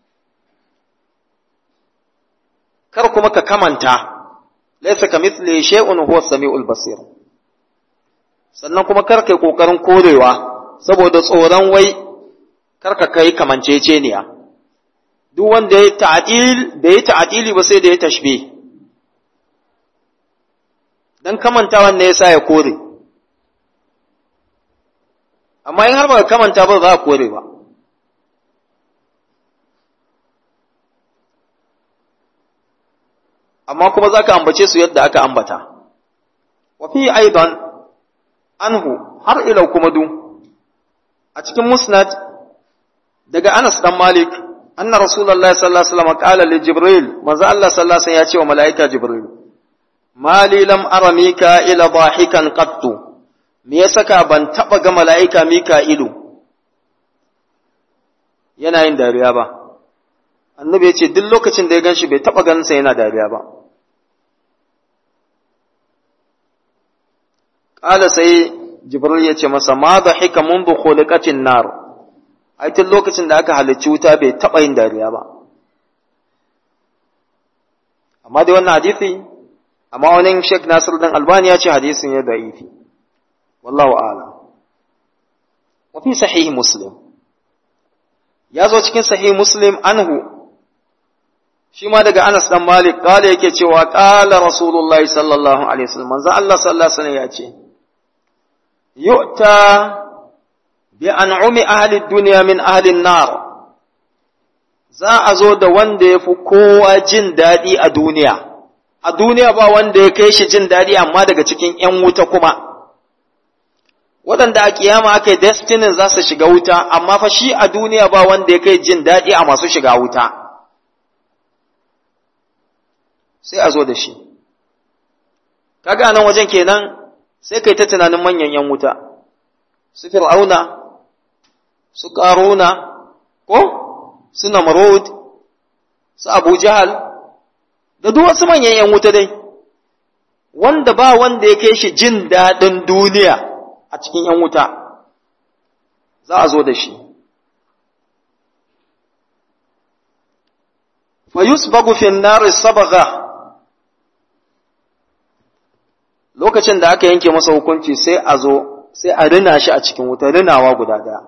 [SPEAKER 1] kar kuma ka kamanta laysa kamithli shay'un huwa as-sami'ul basir sannan kuma kar kai kokarin korewa saboda tsoron wai kar ka kai kamanceceniya duk wanda ya ta'dil da ya ta'dili ba sai da ya tashbih dan kamantawan ne yasa ya kore amma in har ba kamanta ba za ka kore ba amma kuma za ka ambace su yadda aka ambata. Wafi aidan anhu har ilau kuma du, a cikin musnad daga Anas dan Malik, anna Rasulallah sallallahu Alaihi wasallam qala li Jibril, manzo Allah sallallahu Alaihi ya ce wa mala'ika Jibril, Mali lam ara Mika'ila dahikan qattu, me ya saka ban taɓa ga mala'ika Mika'ilu yana yin dariya ba. Annabi ya ce, duk lokacin da ya gan shi bai taɓa ganinsa yana dariya ba. Ƙala sai Jibril ya ce masa, Ma da hika mun bu khuliqatin nar, ai tun lokacin da aka halicci wuta bai taɓa yin dariya ba. Amma dai wannan hadisi, amma wani Sheikh Nasir dan Albani ya ce hadisin ya da'ifi. Wallahu a'lam. Wa fi sahih Muslim. Ya zo cikin sahih Muslim anhu shi ma daga Anas dan Malik kala yake cewa qala Rasulullahi sallallahu alaihi wasallam manzo Allah sallallahu alaihi wasallam ya ce yu'ta bi an'umi ahli dunya min ahli nar za a zo da wanda ya fi kowa jin daɗi a duniya a duniya ba wanda ya kai shi jin daɗi amma daga cikin ‘yan wuta kuma waɗanda a kiyama aka yi destinin za su shiga wuta amma fa shi a duniya ba wanda ya kai jin daɗi a masu shiga wuta sai a zo da shi kaga nan wajen kenan sai kai ta tunanin manyan yan wuta su fir'auna su qaruna ko su namrud su abu jahal da duk wasu manyan yan wuta dai wanda ba wanda ya kai shi jin daɗin duniya a cikin yan wuta za a zo da shi fa yusbagu fi an-nar sabagha lokacin da aka yanke masa hukunci sai a zo sai a rina shi a cikin wuta rinawa guda daya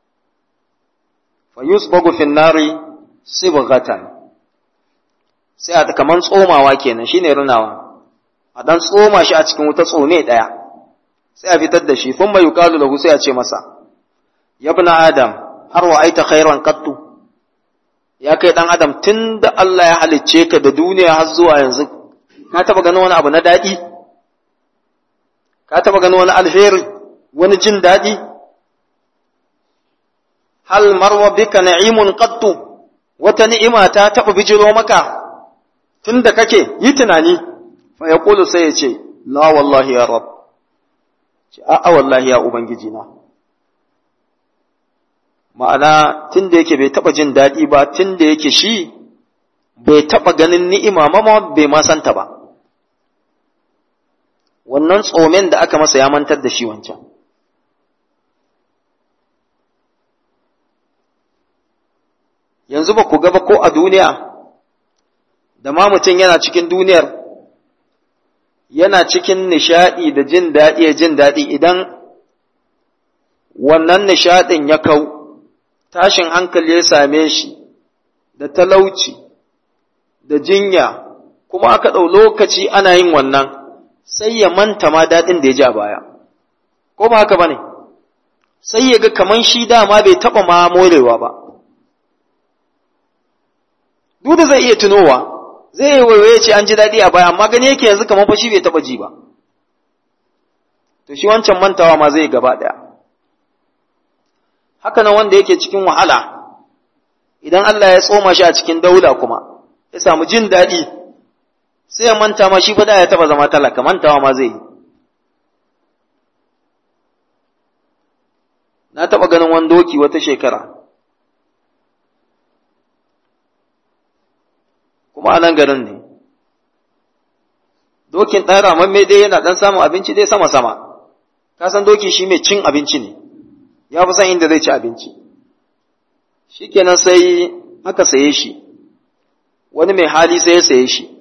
[SPEAKER 1] fa yusbagu fi nari sibghatan sai a kaman tsomawa kenan shine rinawa a dan tsoma shi a cikin wuta tsome daya sai a fitar da shi thumma yuqalu lahu sai a ce masa ya ibn adam har wa aita khairan qattu ya kai dan adam tunda Allah ya halicce ka da duniya har zuwa yanzu ka taba ganin wani abu na dadi ka taba ganin wani alheri wani jin daɗi hal marwa bika na'imun qattu wata ni'ima ta taba bijiro maka tun da kake yi tunani fa ya ƙulu sai ya ce la wallahi ya rab ce a'a wallahi ya ubangiji na ma'ana tun da yake bai taɓa jin daɗi ba tun da yake shi bai taɓa ganin ni'ima mama bai ma santa ba wannan tsomen da aka masa ya mantar da shi wancan yanzu ba ku gaba ko a duniya da ma mutum yana cikin duniyar yana cikin nishaɗi da jin daɗi ya jin daɗi idan wannan nishaɗin ya kau tashin hankali ya same shi da talauci da jinya kuma aka ɗau lokaci ana yin wannan sai ya manta ma daɗin da ya ji a baya ko ba haka ba ne sai ya ga kaman shi dama bai taɓa ma morewa ba duk da zai iya tunowa zai yi waiwaye ce an ji daɗi a baya amma gani yake yanzu kamar fa shi bai taɓa ji ba to shi wancan mantawa ma zai gaba ɗaya haka nan wanda yake cikin wahala idan Allah ya tsoma shi a cikin daula kuma ya samu jin daɗi sai ya manta ma shi fa da ya taɓa zama talaka mantawa ma zai yi na taɓa ganin wani doki wata shekara kuma a nan garin ne dokin ɗan ramamme dai yana ɗan samun abinci dai sama-sama ka san doki shi mai cin abinci ne ya fi san inda zai ci abinci shi kenan sai aka saye shi wani mai hali sai ya saye shi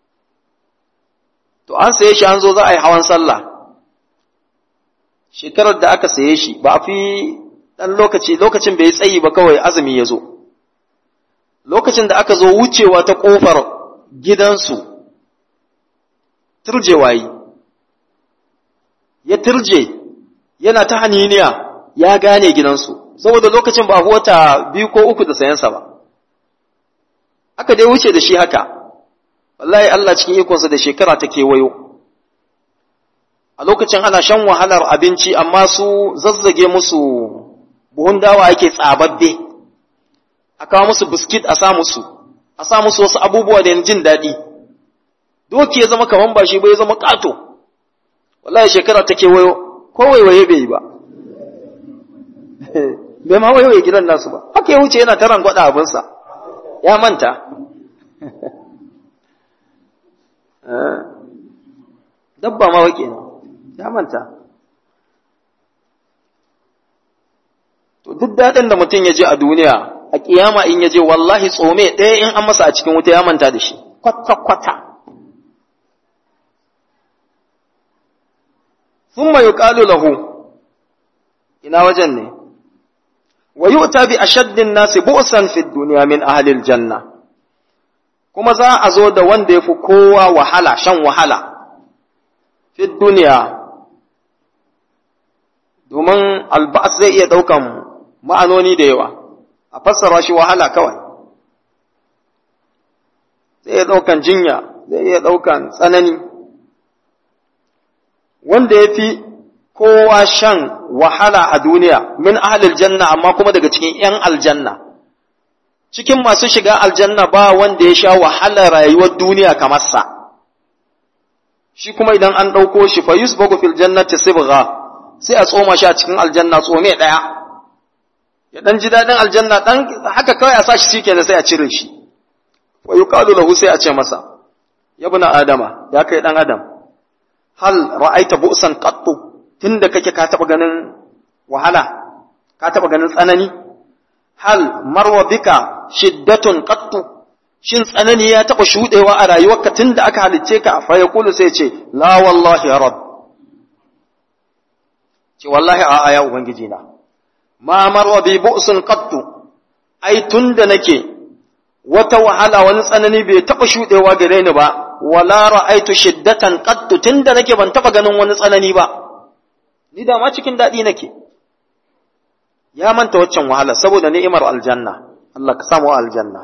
[SPEAKER 1] to an saye shi an zo za a yi hawan sallah shekarar da aka saye shi ba a fi ɗan lokaci lokacin bai tsayi ba kawai azumi ya zo lokacin da aka zo wucewa ta ƙofar gidansu turjewa yi ya turje yana ta haniniya ya gane gidansu saboda lokacin ba wata biyu ko uku da sayansa ba aka dai wuce da shi haka wallahi Allah cikin ikonsa da shekara ta kewayo a lokacin ana shan wahalar abinci amma su zazzage musu buhun dawa ake tsababbe a kawo musu biskit a sa musu a sa musu wasu abubuwa da jin daɗi doki ya zama kaman ba shi ba ya zama ƙato wallahi shekara ta kewayo ko waiwaye bai yi ba bai ma waiwaye gidan nasu ba haka ya wuce yana ta rangwada abinsa ya manta dabba ma wake ne ya manta to duk daɗin da mutum ya je a duniya a kiyama in ya je wallahi tsome ɗaya in an masa a cikin wuta ya manta da shi kwata-kwata sun mai yuƙalu lahu ina wajen ne wa yi bi ashaddin nasi bu'san fi duniya min ahalil janna kuma za a zo da wanda ya fi kowa wahala shan wahala fi duniya domin alba'as zai iya ɗaukan ma'anoni da yawa a fassara shi wahala kawai zai iya ɗaukan jinya zai iya ɗaukan tsanani wanda ya fi kowa shan wahala a duniya min ahalil janna amma kuma daga cikin ‘yan aljanna cikin masu shiga aljanna ba wanda ya sha wahala rayuwar duniya kamar sa shi kuma idan an ɗauko shi fa yusbagu fil jannati sibgha sai a tsoma shi a cikin aljanna tsome ɗaya ya dan ji daɗin aljanna dan haka kawai a sa shi shikenan sai a cire shi wa yuqalu lahu sai a ce masa ya buna adama ya kai dan adam hal ra'aita bu'san qattu tunda kake ka taba ganin wahala ka taba ganin tsanani hal marwa bika shiddatun qattu shin tsanani ya taba shudewa a rayuwarka tunda aka halicce ka fa yaqulu sai ce la wallahi ya rabb ce wallahi a'a ya ubangiji na ma marwa bi bu'sun qattu ai tunda nake wata wahala wani tsanani bai taba shudewa gare ni ba wala ra'aitu shiddatan qattu tunda nake ban taba ganin wani tsanani ba ni da ma cikin dadi nake ya manta waccan wahala saboda ni'imar aljanna Allah ka samu aljanna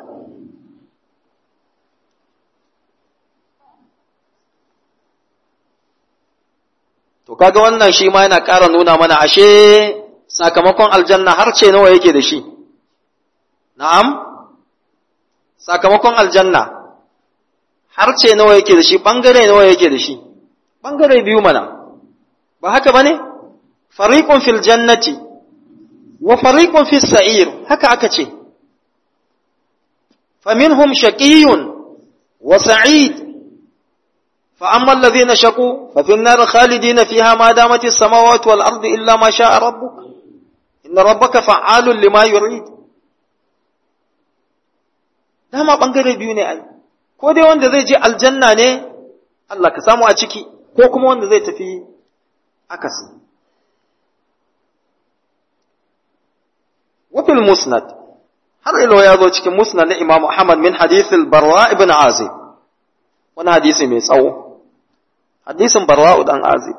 [SPEAKER 1] to kaga wannan shi ma yana ƙara nuna mana ashe sakamakon aljanna har ce nawa yake da shi na'am sakamakon aljanna harce nawa yake da shi bangare nawa yake da shi bangare biyu mana ba haka bane fariqun fil jannati wa fariqun fis sa'ir haka aka ce faminhum shaqiyyun wa sa'id fa amma alladhina shaqu fa fin nar khalidina fiha ma damat as-samawati wal ardu illa ma sha'a rabbuk inna rabbaka fa'alun lima yurid dama bangare biyu ne ai ko dai wanda zai je aljanna ne Allah ka samu a ciki ko kuma wanda zai tafi akasi wafil musnad har ilo ya zo cikin musnad na Imam Ahmad min hadithil Barwa ibn Azib wani hadisi mai tsawo hadisin Barwa dan Azib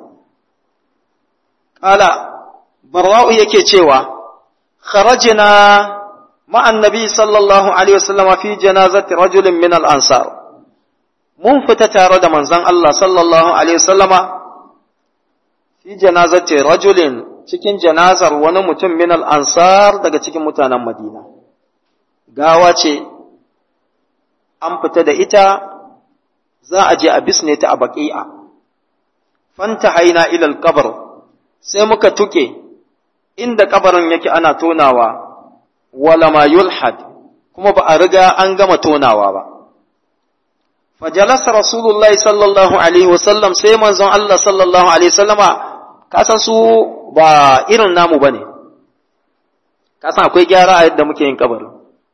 [SPEAKER 1] kala Barwa yake cewa kharajna مع النبي صلى الله عليه وسلم في جنازة رجل من الأنصار mun fita tare da manzon Allah sallallahu Alaihi wasallama fi janazati rajulin cikin janazar wani mutum min ansar daga cikin mutanen Madina. Gawa ce, an fita da ita za a je a bisne ta a baƙi'a. Fanta haina ilal kabar, sai muka tuke inda kabarin yake ana tonawa, wala ma yulhad, kuma ba a riga an gama tonawa ba. fajalasa rasulullahi sallallahu alaihi wasallam sai manzon Allah sallallahu alaihi wasallama kasan su ba irin namu bane kasan akwai gyara a yadda muke yin kabari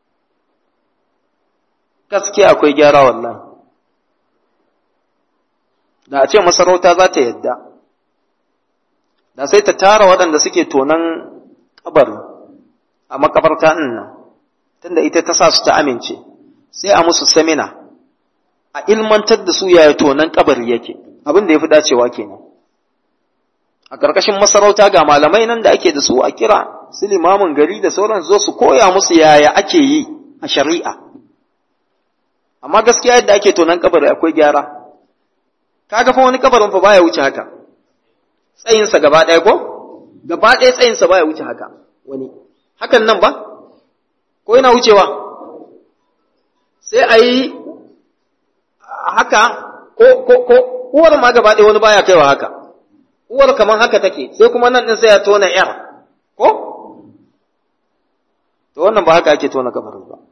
[SPEAKER 1] gaskiya akwai gyara wallahi da a ce masarauta za ta yadda da sai ta tara waɗanda suke tonan kabari a makabarta nan tunda ita ta sa su ta amince sai a musu samina a ilmantar da su yaya tonan kabari yake abin da ya fi dacewa kenan a ƙarƙashin masarauta ga malamai nan da ake da su a kira su limamin gari da sauran zo su koya musu yaya ake yi a shari'a amma gaskiya yadda ake tonan kabari akwai gyara kaga fa wani kabarin fa baya wuce haka tsayinsa gaba ɗaya ko gaba ɗaya tsayinsa baya wuce haka wani hakan nan ba ko yana wucewa sai a yi haka ko ko ko uwar ma gaba ɗaya wani baya kaiwa haka uwar kamar haka take sai kuma nan din sai ya tona yar ko to wannan ba haka ake tona kabarin ba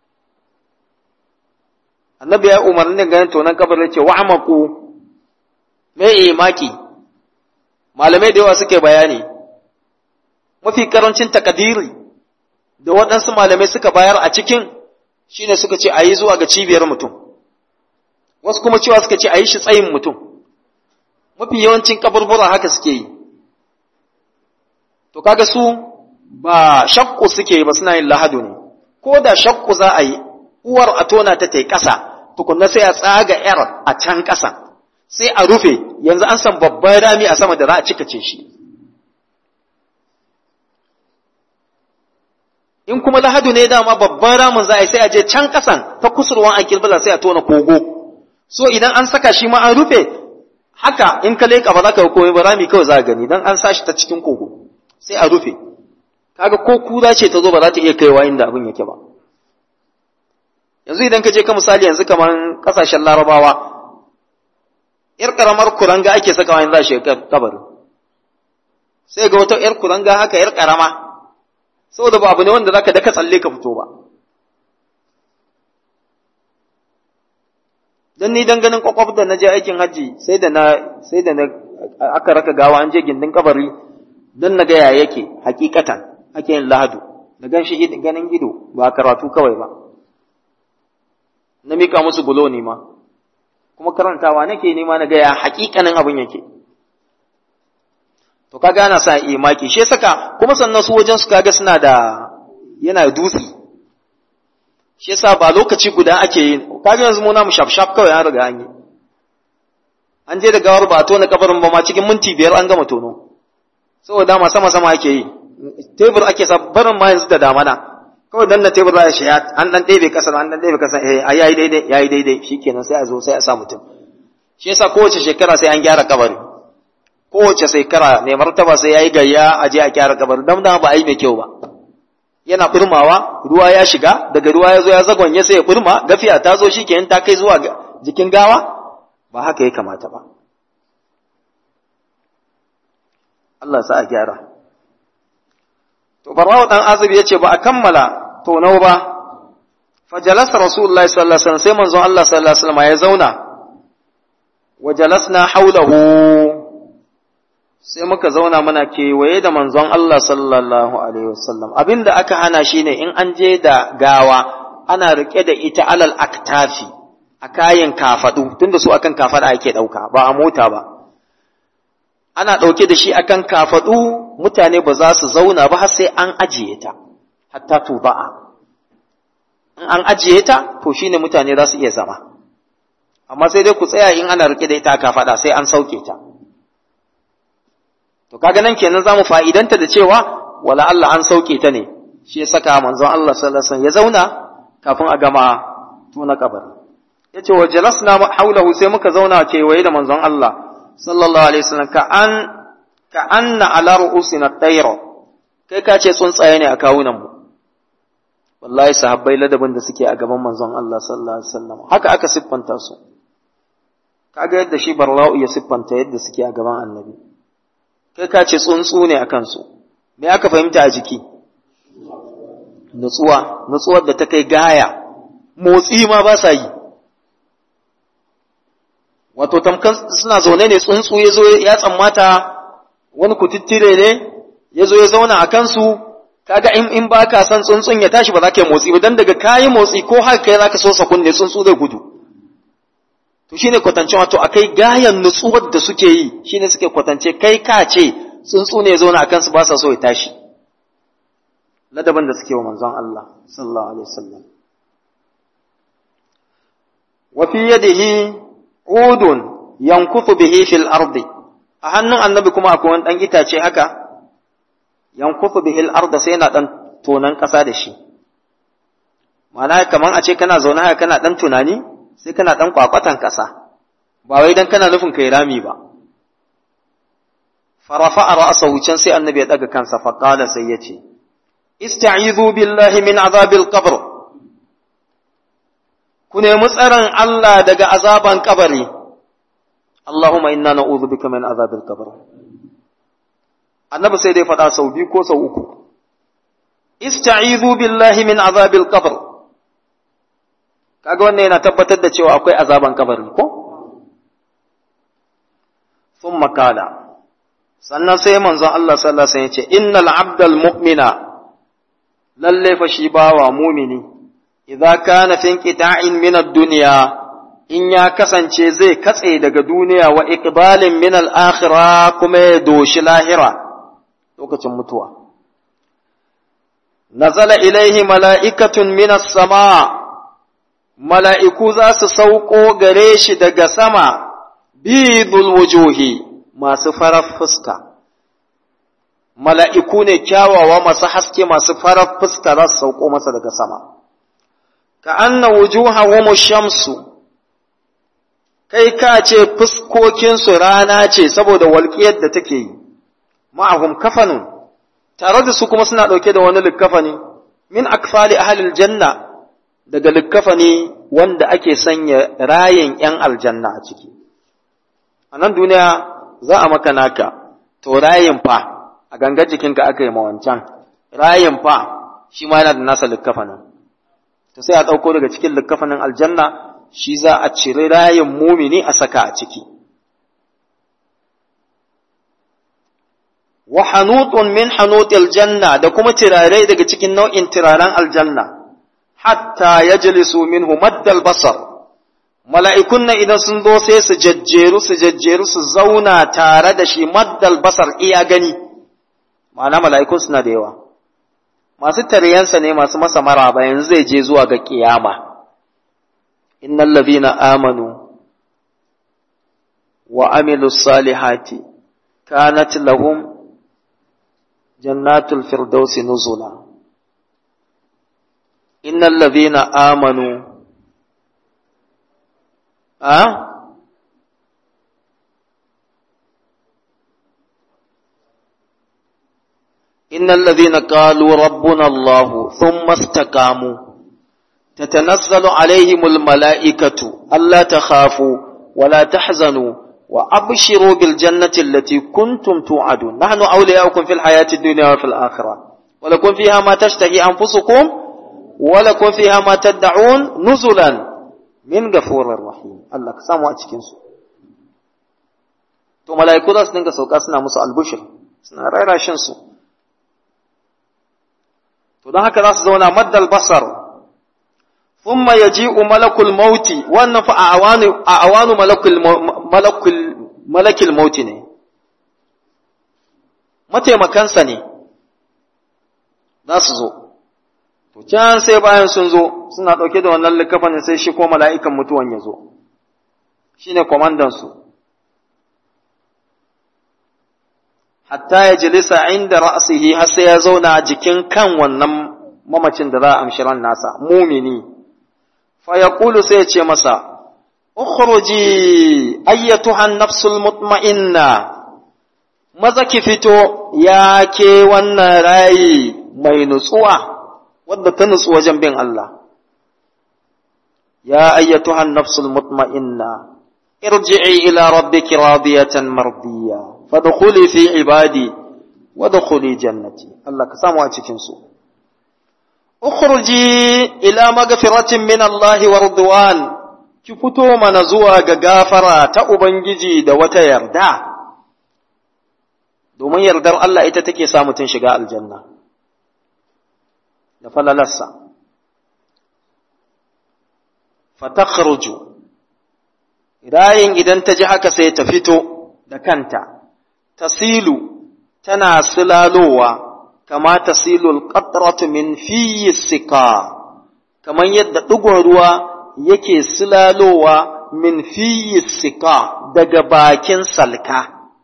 [SPEAKER 1] annabi ya umarni ganin tonan kabarin ce wa'amaku me imaki malamai da yawa suke bayani mafi karancin takadiri da waɗansu malamai suka bayar a cikin shine suka ce a yi zuwa ga cibiyar mutum wasu kuma cewa suka ce a yi shi tsayin mutum mafi yawancin kaburbura haka suke yi to kaga su ba shakku suke ba suna yin lahadu ne ko da shakku za a yi uwar a tona ta tai ƙasa tukunna sai a tsaga yar a can ƙasa sai a rufe yanzu an san babban rami a sama da za a cikace shi in kuma lahadu ne dama babban ramin za a yi sai a je can ƙasan ta kusurwan a kirbila sai a tona kogo so idan an saka shi ma an rufe haka in ka leƙa ba za ka komai ba rami kawai za a gani dan an sa shi ta cikin kogo sai a rufe kaga ko kura ce ta zo ba za ta iya kaiwa inda abin yake ba yanzu idan ka je ka misali yanzu kamar kasashen larabawa yar karamar kuranga ake sakawa in za shi kabari sai ga wata yar kuranga haka yar karama saboda ba abu ne wanda zaka daka tsalle ka fito ba dan ni dan ganin kwakwaf da na je aikin hajji sai da na sai da na aka raka gawa an je gindin kabari dan na ga ya yake hakikatan ake yin lahadu da gan shi ganin ido ba karatu kawai ba na mika musu bulo ne ma kuma karantawa nake nema na ga ya hakikanin abin yake to kaga ana sa imaki shi saka kuma sannan su wajen su kaga suna da yana da dutse shi yasa ba lokaci guda ake yin kaga yanzu mu na mu shaf kawai an riga an yi an je da gawar ba a tona kabarin ba ma cikin minti biyar an gama tono saboda ma sama sama ake yi tebur ake sa barin ma yanzu da damana kawai dan na tebur za a shi an dan ɗebe kasar an dan ɗebe kasar eh a yayi daidai yayi daidai shikenan sai a zo sai a sa mutum shi yasa kowace shekara sai an gyara kabari kowace shekara ne martaba sai yayi gayya a je a gyara kabari dan da ba a yi mai kyau ba yana burmawa ruwa ya shiga daga ruwa ya zo ya zagonye sai ya burma gafiya ta zo shikenan ta kai zuwa jikin gawa ba haka ya kamata ba Allah sa a gyara to barwawo dan azib yace ba a kammala tonau ba fajalasa rasulullahi sallallahu alaihi wasallam sai manzon Allah sallallahu alaihi wasallam ya zauna wajalasna haulahu sai muka zauna muna kewaye da manzon Allah sallallahu alaihi wasallam abinda aka hana shine in an je da gawa ana rike da ita alal aktafi a kayan kafadu tunda su akan kafada ake dauka ba a mota ba ana dauke da shi akan kafadu mutane ba za su zauna ba har sai an ajiye ta hatta tuba'a in an ajiye ta to shine mutane za su iya zama amma sai dai ku tsaya in ana rike da ita kafada sai an sauke ta to kaga nan kenan zamu fa'idanta da cewa wala Allah an sauke ta ne shi ya saka manzon Allah sallallahu alaihi wasallam ya zauna kafin a gama tuna kabari yace wa jalasna haulahu sai muka zauna kewaye da manzon Allah sallallahu alaihi wasallam ka an ka anna ala ru'usina tayra kai ka ce tsuntsaye ne a kawunan mu wallahi sahabbai ladabin da suke a gaban manzon Allah sallallahu alaihi wasallam haka aka siffanta su kaga yadda shi barla'u ya siffanta yadda suke a gaban annabi kai ka ce tsuntsu ne a kansu me aka fahimta a jiki nutsuwa nutsuwar da ta kai gaya motsi ma ba sa yi wato tamkan suna zaune ne tsuntsu ya zo ya tsammata wani kututtire ne ya zo ya zauna a kansu kaga in in baka san tsuntsun ya tashi ba za ka yi motsi ba dan daga kayi motsi ko haka kai zaka so sakun ne tsuntsu zai gudu to shine kwatance wato akai gayan nutsuwar da suke yi shine suke kwatance kai ka ce tsuntsu ne zauna a kansu ba sa so ya tashi ladaban da suke wa manzon Allah sallallahu alaihi wasallam wa fi yadihi udun yankufu bihi fil ardi a hannun annabi kuma akwai wani dan itace haka yankufu bihi al arda sai yana dan tonan kasa da shi ma'ana kaman a ce kana zaune haka kana dan tunani sai kana dan kwakwatan kasa ba wai dan kana nufin kai rami ba farafa ra'sahu can sai annabi ya daga kansa fa qala sai yace ista'izu billahi min azabil qabr ku nemi tsaron Allah daga azaban kabari Allahumma inna na'udhu bika min azabil qabr annabi sai dai faɗa sau biyu ko sau uku ista'izu billahi min azabil qabr kaga wannan yana tabbatar da cewa akwai azaban kabari ko thumma qala sannan sai manzon Allah sallallahu alaihi wasallam ya ce innal abdal mu'mina lalle fa shi bawa mumini idza kana fi inqita'in min ad-dunya in ya kasance zai katse daga duniya wa iqbalin min al-akhirah kuma ya doshi lahira lokacin mutuwa nazala ilaihi mala'ikatun min as-sama mala'iku za su sauko gare shi daga sama bidul wujuhi masu farar fuska mala'iku ne kyawawa masu haske masu farar fuska za su sauko masa daga sama ka anna wujuhahum shamsu kai ka ce fuskokinsu rana ce saboda walƙiyar da take yi ma'ahum kafanun tare da su kuma suna ɗauke da wani likkafani min akfali ahlil janna daga likkafani wanda ake sanya rayin ‘yan aljanna a ciki a nan duniya za a maka naka to rayin fa a gangar jikinka aka yi mawancan rayin fa shi ma yana da nasa likkafanin to sai a ɗauko daga cikin likkafanin aljanna shi za a ciri rayin mumini a saka a ciki wa hanutun min hanutil janna da kuma tirarai daga cikin nau'in tiraren aljanna hatta yajlisu minhu maddal basar mala'ikun nan idan sun zo sai su jajjeru su jajjeru su zauna tare da shi maddal basar iya gani ma'ana mala'ikun suna da yawa masu taryansa ne masu masa maraba yanzu zai je zuwa ga kiyama innal ladhina amanu wa amilus salihati kanat lahum jannatul firdausi nuzula innal ladhina amanu a إن الذين قالوا ربنا الله ثم استقاموا tatanazzalu alaihimul mala'ikatu alla takhafu wala tahzanu wa abshiru bil jannati allati kuntum tu'adun nahnu awliya'ukum fil hayati dunya wa fil akhirah wa lakum fiha ma tashtahi anfusukum wa lakum fiha ma tad'un nuzulan min ghafurir rahim Allah ka samu a cikin su to mala'iku za su dinga sauka suna musu albushir suna rarashin su to don haka za su zauna maddal basar thumma yaji'u malakul mauti wannan fa awanu awanu malakul malakul malakil mauti ne mataimakansa ne za su zo to can sai bayan sun zo suna ɗauke da wannan likafanin sai shi ko mala'ikan mutuwan ya zo shine kwamandan su hatta ya jilisa inda ra'asihi har sai ya zauna jikin kan wannan mamacin da za a amshi ran nasa mumini fa yaqulu sai ya ce masa ukhruji ayyatuha an-nafsul mutma'inna maza ki fito ya ke wannan rayi mai nutsuwa wadda ta nutsu wajen bin Allah ya ayyatuha an-nafsul mutma'inna irji'i ila rabbiki radiyatan mardiya fadkhuli fi ibadi wadkhuli jannati Allah ka samu a cikin su ukhruji ila magfiratin min Allah wa ridwan ki fito mana zuwa ga gafara ta ubangiji da wata yarda domin yardar Allah ita take sa mutun shiga aljanna da falalarsa fatakhruju rayin idan ta ji haka sai ta fito da kanta tasilu tana silalowa kama tasilul qatratu min fiyi sika kamar yadda ɗigon ruwa yake silalowa min fiyi sika daga bakin salka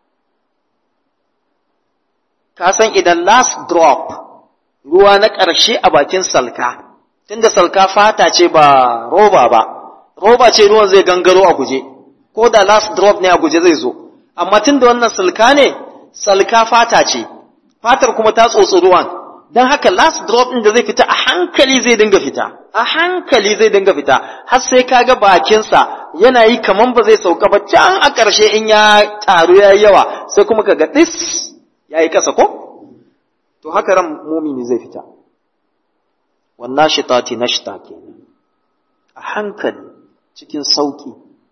[SPEAKER 1] ka san idan last drop ruwa na ƙarshe a bakin salka tunda salka fata ce ba roba ba roba ce ruwan zai gangaro a guje ko da last drop ne a guje zai zo amma tunda wannan salka ne salka fata ce fatar kuma ta tsotsi ruwan don haka last drop ɗin da zai fita a hankali zai dinga fita a hankali zai dinga fita har sai kaga bakinsa yana yi kaman ba zai sauka ba can a ƙarshe in ya taru ya yi yawa sai kuma kaga ɗis ya yi ƙasa ko to haka ran mumini zai fita wannan shitati na shita ke a hankali cikin sauki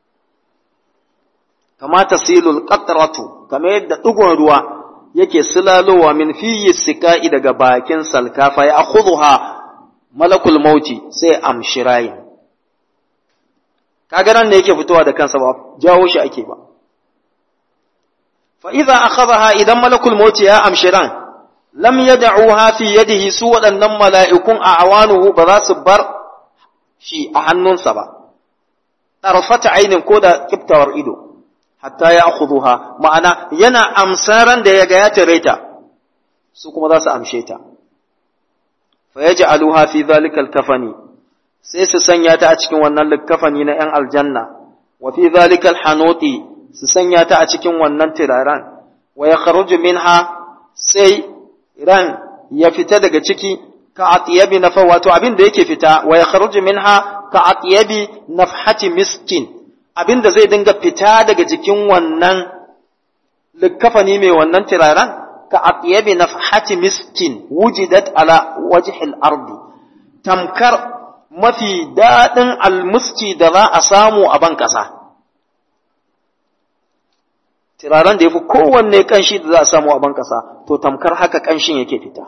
[SPEAKER 1] kama tasilul qatratu kamar yadda ɗigon ruwa yake silalowa min fiyi sika'i daga bakin salkafa ya akhudha malakul mauti sai amshi rayin kaga nan ne yake fitowa da kansa ba jawo shi ake ba fa idza akhadha idan malakul mauti ya amshi ran lam yad'uha fi yadihi su waɗannan mala'ikun a awanuhu ba za su bar shi a hannunsa ba tarfata ainin ko da kiftawar ido hatta ya akhudhuha ma'ana yana amsaran da yaga ya tare ta su kuma za su amshe ta fa yaj'aluha fi dhalika al-kafani sai su sanya ta a cikin wannan likafani na yan aljanna wa fi dhalika al-hanuti su sanya ta a cikin wannan tiraran wa yakhruju minha sai ran ya fita daga ciki ka atiyabi nafa wato abin da yake fita wa yakhruju minha ka atiyabi nafhati miskin abin da zai dinga fita daga jikin wannan likafani mai wannan tiraran ka atiyabi nafhati miskin wujidat ala wajhil ardi tamkar mafi daɗin almuski da za a samu a ban ƙasa tiraran da ya fi kowanne ƙanshi da za a samu a ban ƙasa to tamkar haka ƙanshin yake fita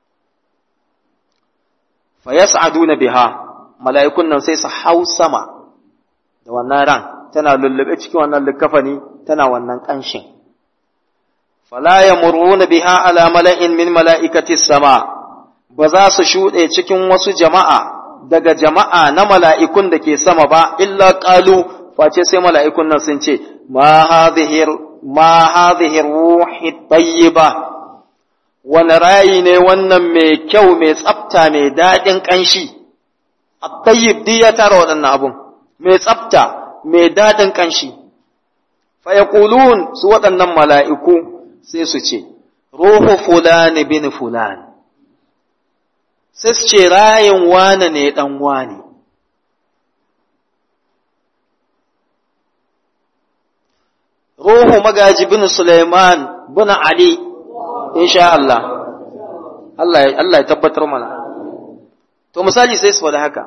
[SPEAKER 1] fa yas'aduna biha mala'ikun nan sai su hau sama da wannan ran tana lullube cikin wannan likafani tana wannan ƙanshin. Fala ya muruna biha ala mala'in min mala'ikati sama, ba za su shuɗe cikin wasu jama'a daga jama'a na mala'ikun da ke sama ba, illa ƙalu, face sai mala'ikun nan sun ce, ma hadhihir ruhi ɗayi ba, wani rayi ne wannan mai kyau mai tsafta mai daɗin ƙanshi, a ɗayyib ya tara waɗannan abun, mai tsafta. mai daɗin ƙanshi, fayakulun su waɗannan mala'iku sai su ce, Ruhu fulani bin fulani, sai su ce rayin wane ne ɗan wane, ruhu magaji bin Sulaiman bin Ali insha Allah Allah ya Allah ya tabbatar mana to misali sai su faɗi haka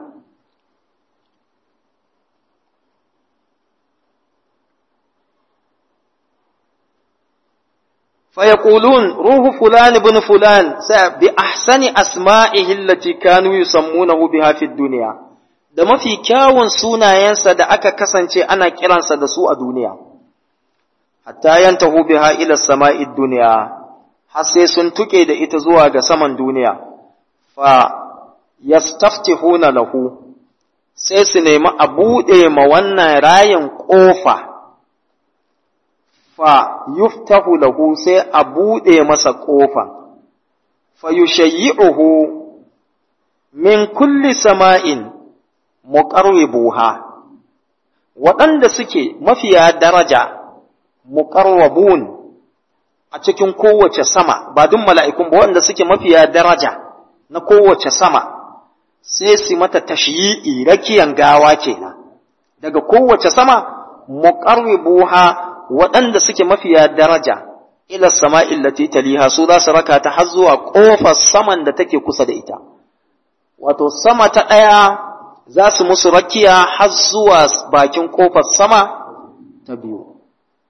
[SPEAKER 1] فيقولون روح فلان بن فلان بأحسن أسمائه التي كانوا يسمونه بها في الدنيا da mafi kyawun sunayensa da aka kasance ana kiransa da su a duniya hatta yantahu biha ila sama'id duniya har sai sun tuke da ita zuwa ga saman duniya fa yastaftihuna lahu sai su nemi a buɗe ma wannan rayin ƙofa fa yuftahu lahu sai a buɗe masa ƙofa fa yushayyi'uhu min kulli sama'in muqarribuha waɗanda suke mafiya daraja muqarrabun a cikin kowace sama ba duk mala'ikun ba waɗanda suke mafiya daraja na kowace sama sai su mata tashyi'i rakiyan gawa kenan daga kowace sama muqarribuha waɗanda suke mafiya daraja ila sama'il lati taliha su za su raka ta har zuwa ƙofar saman da take kusa da ita wato sama ta ɗaya za su musu rakiya har zuwa bakin ƙofar sama ta biyu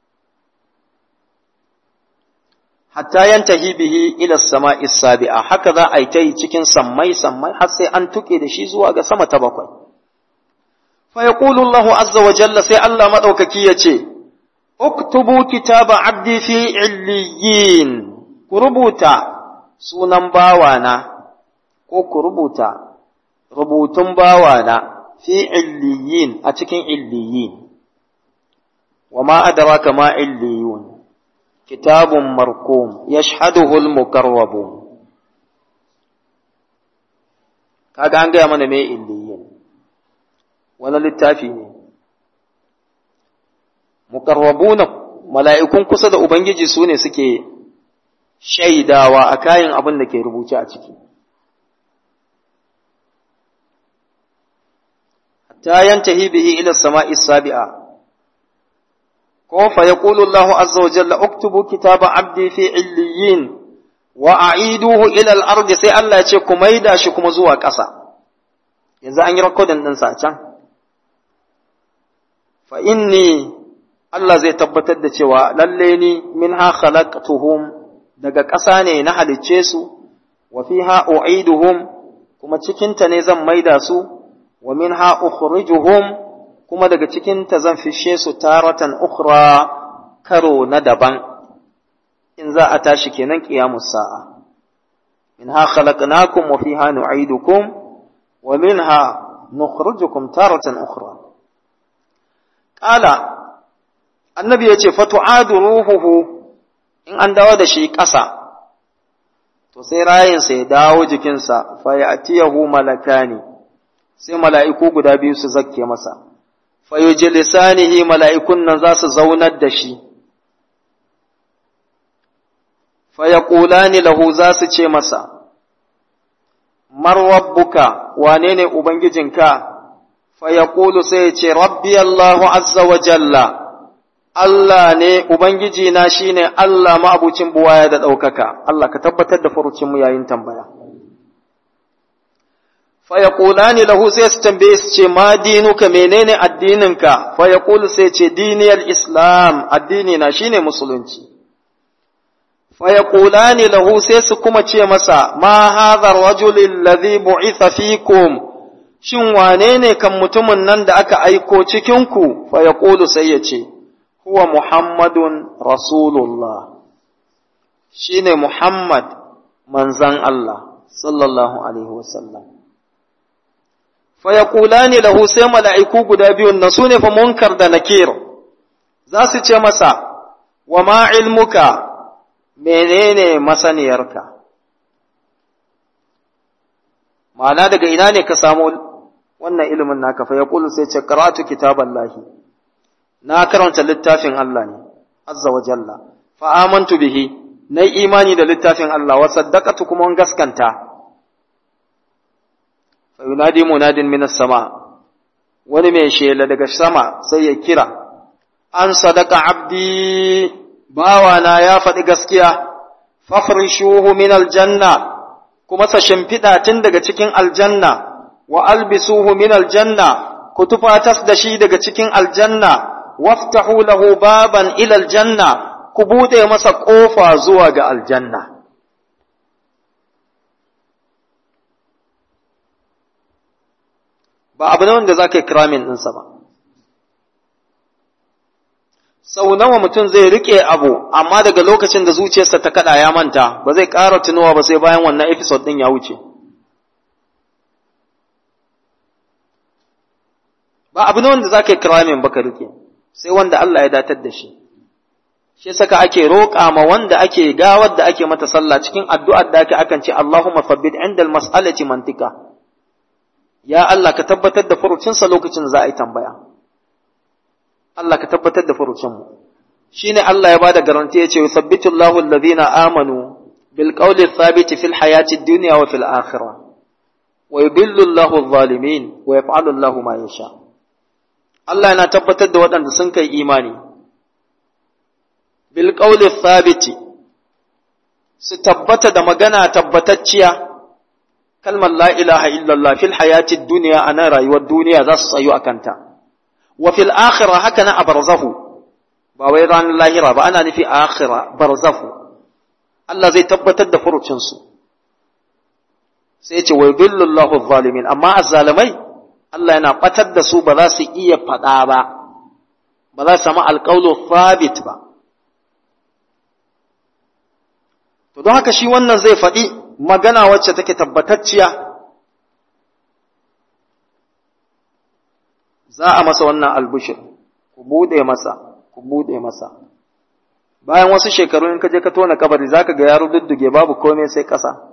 [SPEAKER 1] hatta yantahi bihi ila sama'i sabi'a haka za a yi ta yi cikin sammai sammai har sai an tuke da shi zuwa ga sama ta bakwai fa yaqulu Allahu azza wa jalla sai Allah madaukaki ya ce uktubu kitaba abdi fi illiyin ku rubuta sunan bawana ko ku rubuta rubutun bawana fi illiyin a cikin illiyin wa ma adraka ma illiyun kitabun markum yashhaduhu al-muqarrabun kaga an gaya mana me illiyin wani littafi ne muqarrabuna mala'ikun kusa da ubangiji su ne suke shaidawa a kayan abin da ke rubuce a ciki hatta yantahi bihi ila sama'i sabi'a ko fa yaqulu Allahu azza wa jalla uktubu kitaba abdi fi illiyin wa a'iduhu ila al-ardi sai Allah ya ce ku maida shi kuma zuwa ƙasa yanzu an yi recording din sa can fa inni Allah zai tabbatar da cewa lalle ni minha khalaqtuhum daga ƙasa ne na halicce su wa fiha u'iduhum kuma cikinta ne zan maida su wa minha ukhrijuhum kuma daga cikinta zan fishe su taratan ukhra karo na daban in za a tashi kenan qiyamus sa'a minha khalaqnakum wa fiha nu'idukum wa minha nukhrijukum taratan ukhra qala annabi yace fatu'adu ruhuhu in an dawo da shi ƙasa to sai rayinsa ya dawo jikinsa fa ya'tiyahu malakani sai mala'iku guda biyu su zakke masa fayujlisanihi mala'ikun nan za su zaunar da shi, fayaqulani lahu za su ce masa, Marwabbuka, wane ne Ubangijinka, fayaqulu sai ya ce, Rabbi Allahu azza wa jalla, Allah ne, Ubangijina shi ne Allah ma'abucin buwaya da ɗaukaka, Allah ka tabbatar da furucinmu yayin tambaya. fayaqulani lahu sai su tambaye su ce ma dinuka menene addininka fayaqulu sai ce diniyal islam addini na shine musulunci fayaqulani lahu sai su kuma ce masa ma hadha ar-rajul alladhi bu'itha fikum shin wane ne kan mutumin nan da aka aiko cikin ku fayaqulu sai ya ce huwa muhammadun rasulullah shine muhammad manzan Allah sallallahu alaihi wasallam fayakulani lahu sai mala'iku guda biyun nan su ne fa munkar da nakir za su ce masa wa ma ilmuka menene masaniyarka ma'ana daga ina ne ka samu wannan ilimin naka fa yaqulu sai ce qara'atu kitaballahi na karanta littafin Allah ne azza wa jalla fa amantu bihi na imani da littafin Allah wa saddaqatu kuma gaskanta fayunadi munadin minas sama wani mai shela daga sama sai ya kira an sadaka abdi bawana ya faɗi gaskiya fafrishuhu min aljanna kuma sa shimfiɗa tun daga cikin aljanna wa albisuhu min aljanna ku tufatas da shi daga cikin aljanna waftahu lahu baban ila aljanna ku buɗe masa ƙofa zuwa ga aljanna ba abu ne wanda za ka yi kiramin ɗinsa ba sau nawa mutum zai riƙe abu amma daga lokacin da zuciyarsa ta kaɗa ya manta ba zai ƙara tunowa ba sai bayan wannan episode ɗin ya wuce ba abu ne wanda za ka yi kiramin ba ka riƙe sai wanda Allah ya datar da shi shi saka ake roƙa ma wanda ake gawar da ake mata sallah cikin addu'ar da ake akan ce Allahumma fabbit inda mas'alati mantika ya Allah ka tabbatar da furucinsa lokacin za a yi tambaya Allah ka tabbatar da furucinmu shine Allah ya bada garanti ya ce yusabbitu Allahu alladhina amanu bil qawli thabiti fil hayati dunya wa fil akhirah wa yudillu Allahu adh-dhalimin wa yaf'alu Allahu ma yasha Allah yana tabbatar da waɗanda sun kai imani bil qawli thabiti su tabbata da magana tabbatacciya kalmar la ilaha illallah fil hayati dunya ana rayuwar duniya za su tsayu akan ta wa fil akhirah haka na abarzahu ba wai ranar lahira ba ana nufi akhira barzahu Allah zai tabbatar da furucin su sai ya ce wa yudillu Allahu zalimin amma azzalimai Allah yana batar da su ba za su iya faɗa ba ba za su samu alƙawlu thabit ba to don haka shi wannan zai faɗi magana wacce take tabbatacciya za a masa wannan albushir ku buɗe masa ku buɗe masa bayan wasu shekaru in ka je ka tona kabari za ka ga yaro dudduge babu komai sai ƙasa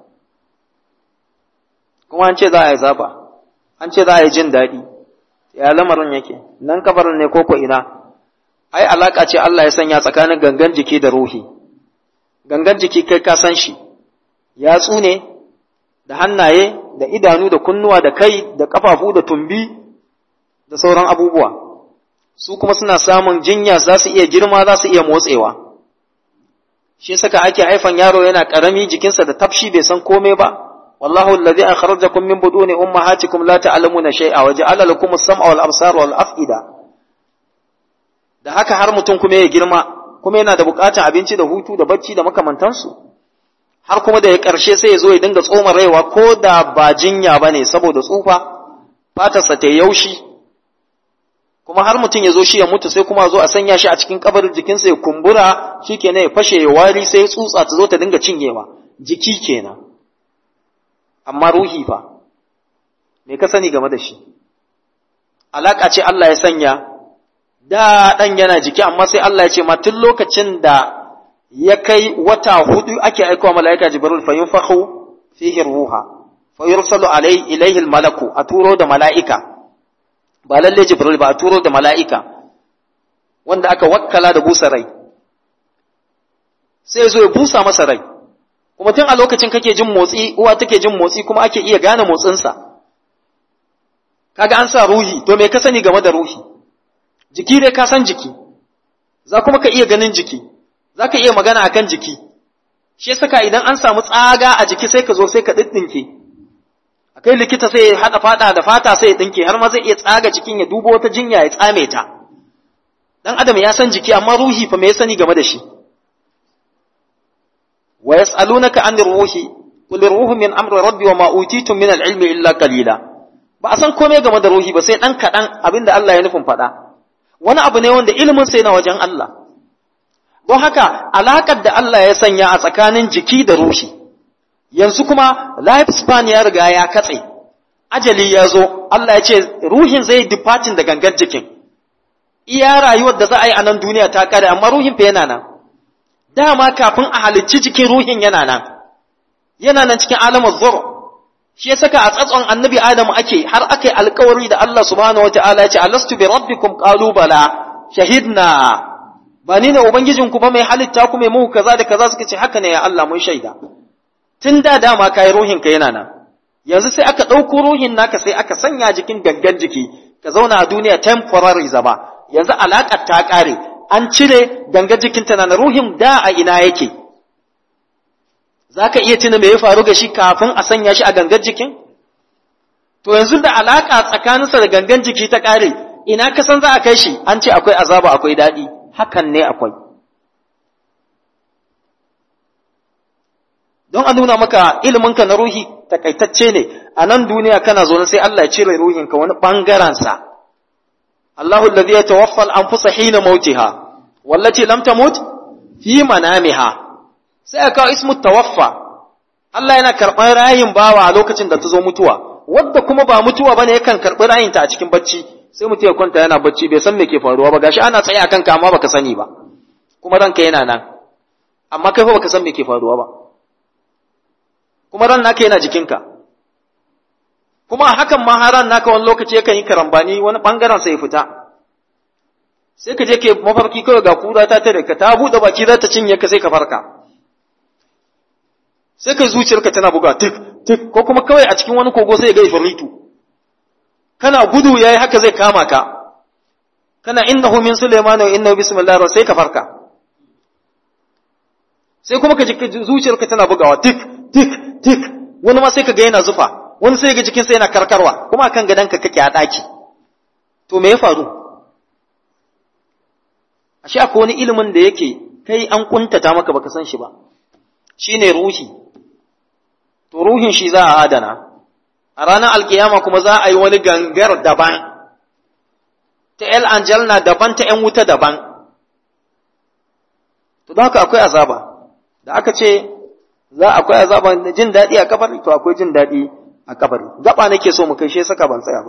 [SPEAKER 1] kuma an ce za a yi zafa an ce za a yi jin daɗi ya lamarin yake nan kabarin ne koko ina ai alaka ce Allah ya sanya tsakanin gangan jiki da ruhi gangan jiki kai ka san shi yatsu ne da hannaye da idanu da kunnuwa da kai da kafafu da tumbi da sauran abubuwa su kuma suna samun jinya za su iya girma za su iya motsewa shi saka ake haifan yaro yana karami jikinsa da tafshi bai san komai ba والله الذي أخرجكم من بدون أمهاتكم لا تعلمون شيئا وجعل لكم السمع والأبصار والأفئدة da haka har mutum kuma ya girma kuma yana da bukatar abinci da hutu da bacci da makamantansu har kuma da ya ƙarshe sai ya zo ya dinga tsoma raiwa ko da ba jinya ba ne saboda tsufa fatarsa ta yaushi kuma har mutum ya zo shi ya mutu sai kuma zo a sanya shi a cikin kabarin jikinsa ya kumbura shi kenan ya fashe ya wari sai tsutsa ta zo ta dinga cinyewa jiki kenan amma ruhi fa me ka sani game da shi alaka ce Allah ya sanya da ɗan yana jiki amma sai Allah ya ce ma tun lokacin da ya kai wata hudu ake aikowa mala'ika jibril fa yunfakhu fihi ruha fa yursalu alai ilaihi malaku a turo da mala'ika ba lalle jibril ba a turo da mala'ika wanda aka wakkala da busa rai sai zo ya busa masa rai kuma tun a lokacin kake jin motsi uwa take jin motsi kuma ake iya gane motsinsa kaga an sa ruhi to me ka sani game da ruhi jiki dai ka san jiki za kuma ka iya ganin jiki za ka iya magana akan jiki shi saka idan an samu tsaga a jiki sai ka zo sai ka ɗinɗinke akai likita sai ya haɗa fata da fata sai ya ɗinke har ma zai iya tsaga cikin ya dubo wata jinya ya tsame ta dan adam ya san jiki amma ruhi fa me ya sani game da shi wa yas'alunaka anir ruhi qul ruhu min amri rabbi wa ma utitum min al-ilmi illa qalila ba a san komai game da ruhi ba sai dan kaɗan abinda Allah ya nufin faɗa wani abu ne wanda ilimin sai na wajen Allah don haka alaƙar da Allah ya sanya a tsakanin jiki da ruhi yanzu kuma life span ya riga ya katse ajali ya zo Allah ya ce ruhin zai departing da gangar jikin iya rayuwar da za a yi a nan duniya ta kare amma ruhin fa yana nan dama kafin a halicci jikin ruhin yana nan yana nan cikin alamar zur shi ya saka a tsatson annabi adamu ake har aka yi alkawari da Allah subhanahu wa ta'ala ya ce alastu bi rabbikum qalu bala shahidna ba ni ne ubangijin ku ba mai halitta ku mai muku kaza da kaza suka ce haka ne ya Allah mun shaida tun da dama kai ruhin ka yana nan yanzu sai aka ɗauko ruhin naka sai aka sanya jikin gangan jiki ka zauna a duniya temporary zama yanzu alaƙar ta ƙare an cire gangar jikinta na ruhin da a ina yake za ka iya tuna me ya faru ga shi kafin a sanya shi a gangar jikin to yanzu da alaƙa tsakaninsa da gangan jiki ta ƙare ina ka san za a kai shi an ce akwai azaba akwai daɗi hakan ne akwai don a nuna maka iliminka na ruhi takaitacce ne a nan duniya kana zo sai Allah ya cire ruhinka wani ɓangarensa Allahu alladhi yatawaffa al-anfusa hina mautiha wallati lam tamut fi manamiha sai aka kawo ismu tawaffa Allah yana karɓar rayin bawa a lokacin da ta zo mutuwa wadda kuma ba mutuwa bane yakan karɓi rayinta a cikin bacci sai mutum ya kwanta yana bacci bai san me ke faruwa ba gashi ana tsaye akan ka amma baka sani ba kuma ranka yana nan amma kai fa baka san me ke faruwa ba kuma ran naka yana jikinka kuma hakan ma haran naka wani lokaci yakan yi karambani wani bangaren sai ya fita sai ka je ke mafarki kawai ga kura ta tare ka ta buɗe baki za ta cinye ka sai ka farka sai ka zuciyarka tana buga tik tik ko kuma kawai a cikin wani kogo sai ya ga ifritu kana gudu yayi haka zai kama ka kana innahu min sulaiman wa innahu bismillahir sai ka farka sai kuma ka ji zuciyarka tana bugawa tik tik tik wani ma sai ka ga yana zufa wani sai ga jikinsa yana karkarwa kuma akan gadonka kake a ɗaki to me ya faru ashe akwai wani ilimin da yake kai an kuntata maka baka san shi ba shine ruhi to ruhin shi za a adana a ranar alkiyama kuma za a yi wani gangar daban ta el angelna daban ta ‘yan wuta daban to don haka akwai azaba da aka ce za akwai azaba jin daɗi a kabari to akwai jin daɗi a kabari gaba nake so mu kai shi saka ban tsaya ba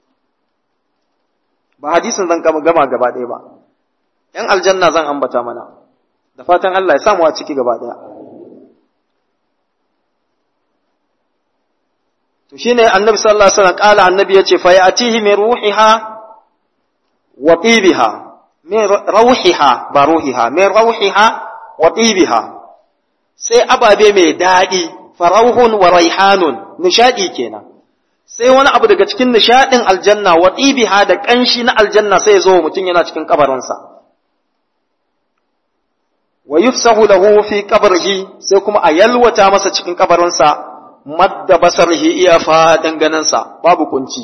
[SPEAKER 1] ba hadisin zan gama gaba ɗaya ba ‘yan aljanna zan ambata mana da fatan Allah ya samu a ciki gaba ɗaya to shine annabi sallallahu alaihi wasallam kala annabi yace fa yatihi min ruhiha wa tibiha min rauhiha ba ruhiha min rauhiha wa tibiha sai ababe mai dadi farauhun wa raihanun nishadi kenan sai wani abu daga cikin nishadin aljanna wa tibiha da kanshi na aljanna sai ya zo mutum yana cikin kabarinsa wa yufsahu lahu fi qabrihi sai kuma a yalwata masa cikin kabarinsa madda basarhi iya fadan ganinsa babu kunci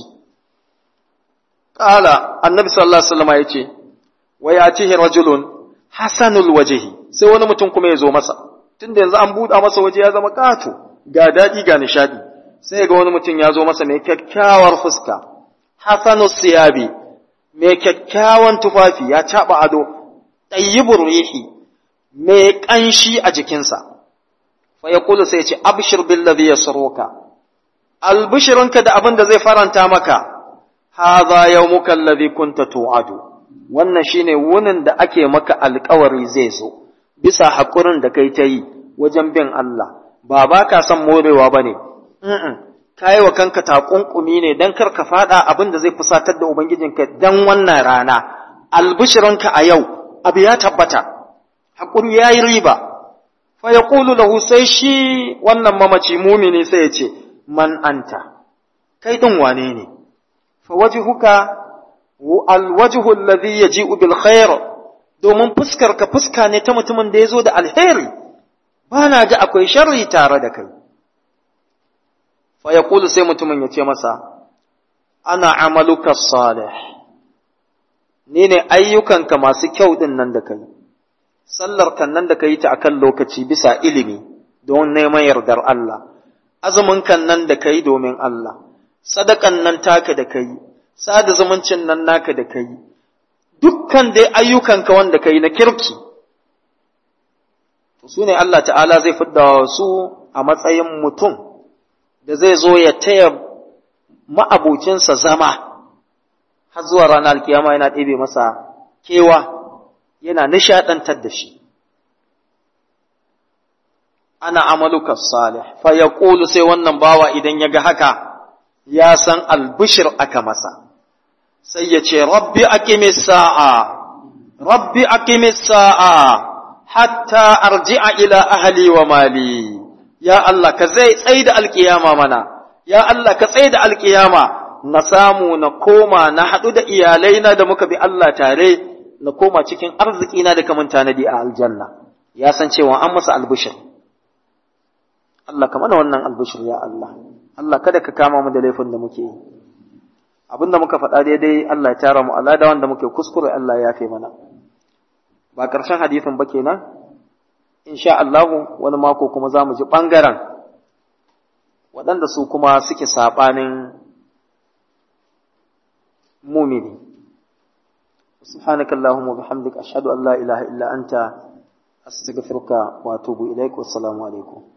[SPEAKER 1] qala annabi sallallahu alaihi wasallam yace wa yatihi rajulun hasanul wajhi sai wani mutum kuma ya zo masa tunda yanzu an buɗa masa waje ya zama kato ga daɗi ga nishadi sai ga wani mutum ya zo masa mai kyakkyawar fuska hasanus siyabi mai kyakkyawan tufafi ya caɓa ado tayyibur rihi mai ƙanshi a jikinsa fa ya kula sai ce abshir billazi yasruka albishirinka da abin da zai faranta maka hadha yawmuka allazi kunta tu'adu wannan shine wunin da ake maka alƙawari zai zo bisa hakurin da kai ta yi wajen bin Allah ba ba ka son morewa bane mm kai wa kanka takunkumi ne dan kar ka fada abin da zai fusatar da ubangijinka dan wannan rana albishirinka a yau abu ya tabbata hakuri yayi riba fa yaqulu lahu sai shi wannan mamaci mumini sai ya ce man anta kai din wane ne fa wajhuka alwajhu alladhi yaji'u bil khair domin fuskar ka fuska ne ta mutumin da yazo da alheri bana ga akwai sharri tare da kai fa yaqulu sai mutumin ya ce masa ana amaluka salih ni ne ayyukanka masu kyau din nan da kai sallar kan nan da ka yi ta akan lokaci bisa ilimi don neman yardar Allah, azumin kan nan da ka yi domin Allah, sadakan nan taka da ka yi, sada zumuncin nan naka da ka yi, dukkan dai ayyukanka wanda ka yi na kirki. Su ne Allah ta'ala zai fidda su a matsayin mutum da zai zo ya taya ma'abocinsa zama har zuwa ranar alkiyama yana ɗebe masa kewa. yana nishadantar da shi ana amaluka salih fa yaqulu sai wannan bawa idan ya ga haka ya san albishir aka masa sai ya ce rabbi aqimis sa'a rabbi aqimis sa'a hatta arji'a ila ahli wa mali ya Allah ka zai tsaida alkiyama mana ya Allah ka tsaida alkiyama na samu na koma na haɗu da iyalaina da muka bi Allah tare na koma cikin arzikina da kamun tanadi a aljanna ya san cewa an masa albishir Allah ka mana wannan albishir ya Allah Allah kada ka kama mu da laifin da muke yi abinda muka faɗa daidai Allah ya tara mu Allah da wanda muke kuskure Allah ya yafe mana ba ƙarshen hadisin ba kenan insha Allah wani mako kuma za mu ji ɓangaren waɗanda su kuma suke saɓanin mumini سبحانك اللهم وبحمدك أشهد أن لا إله إلا أنت أستغفرك وأتوب إليك والسلام عليكم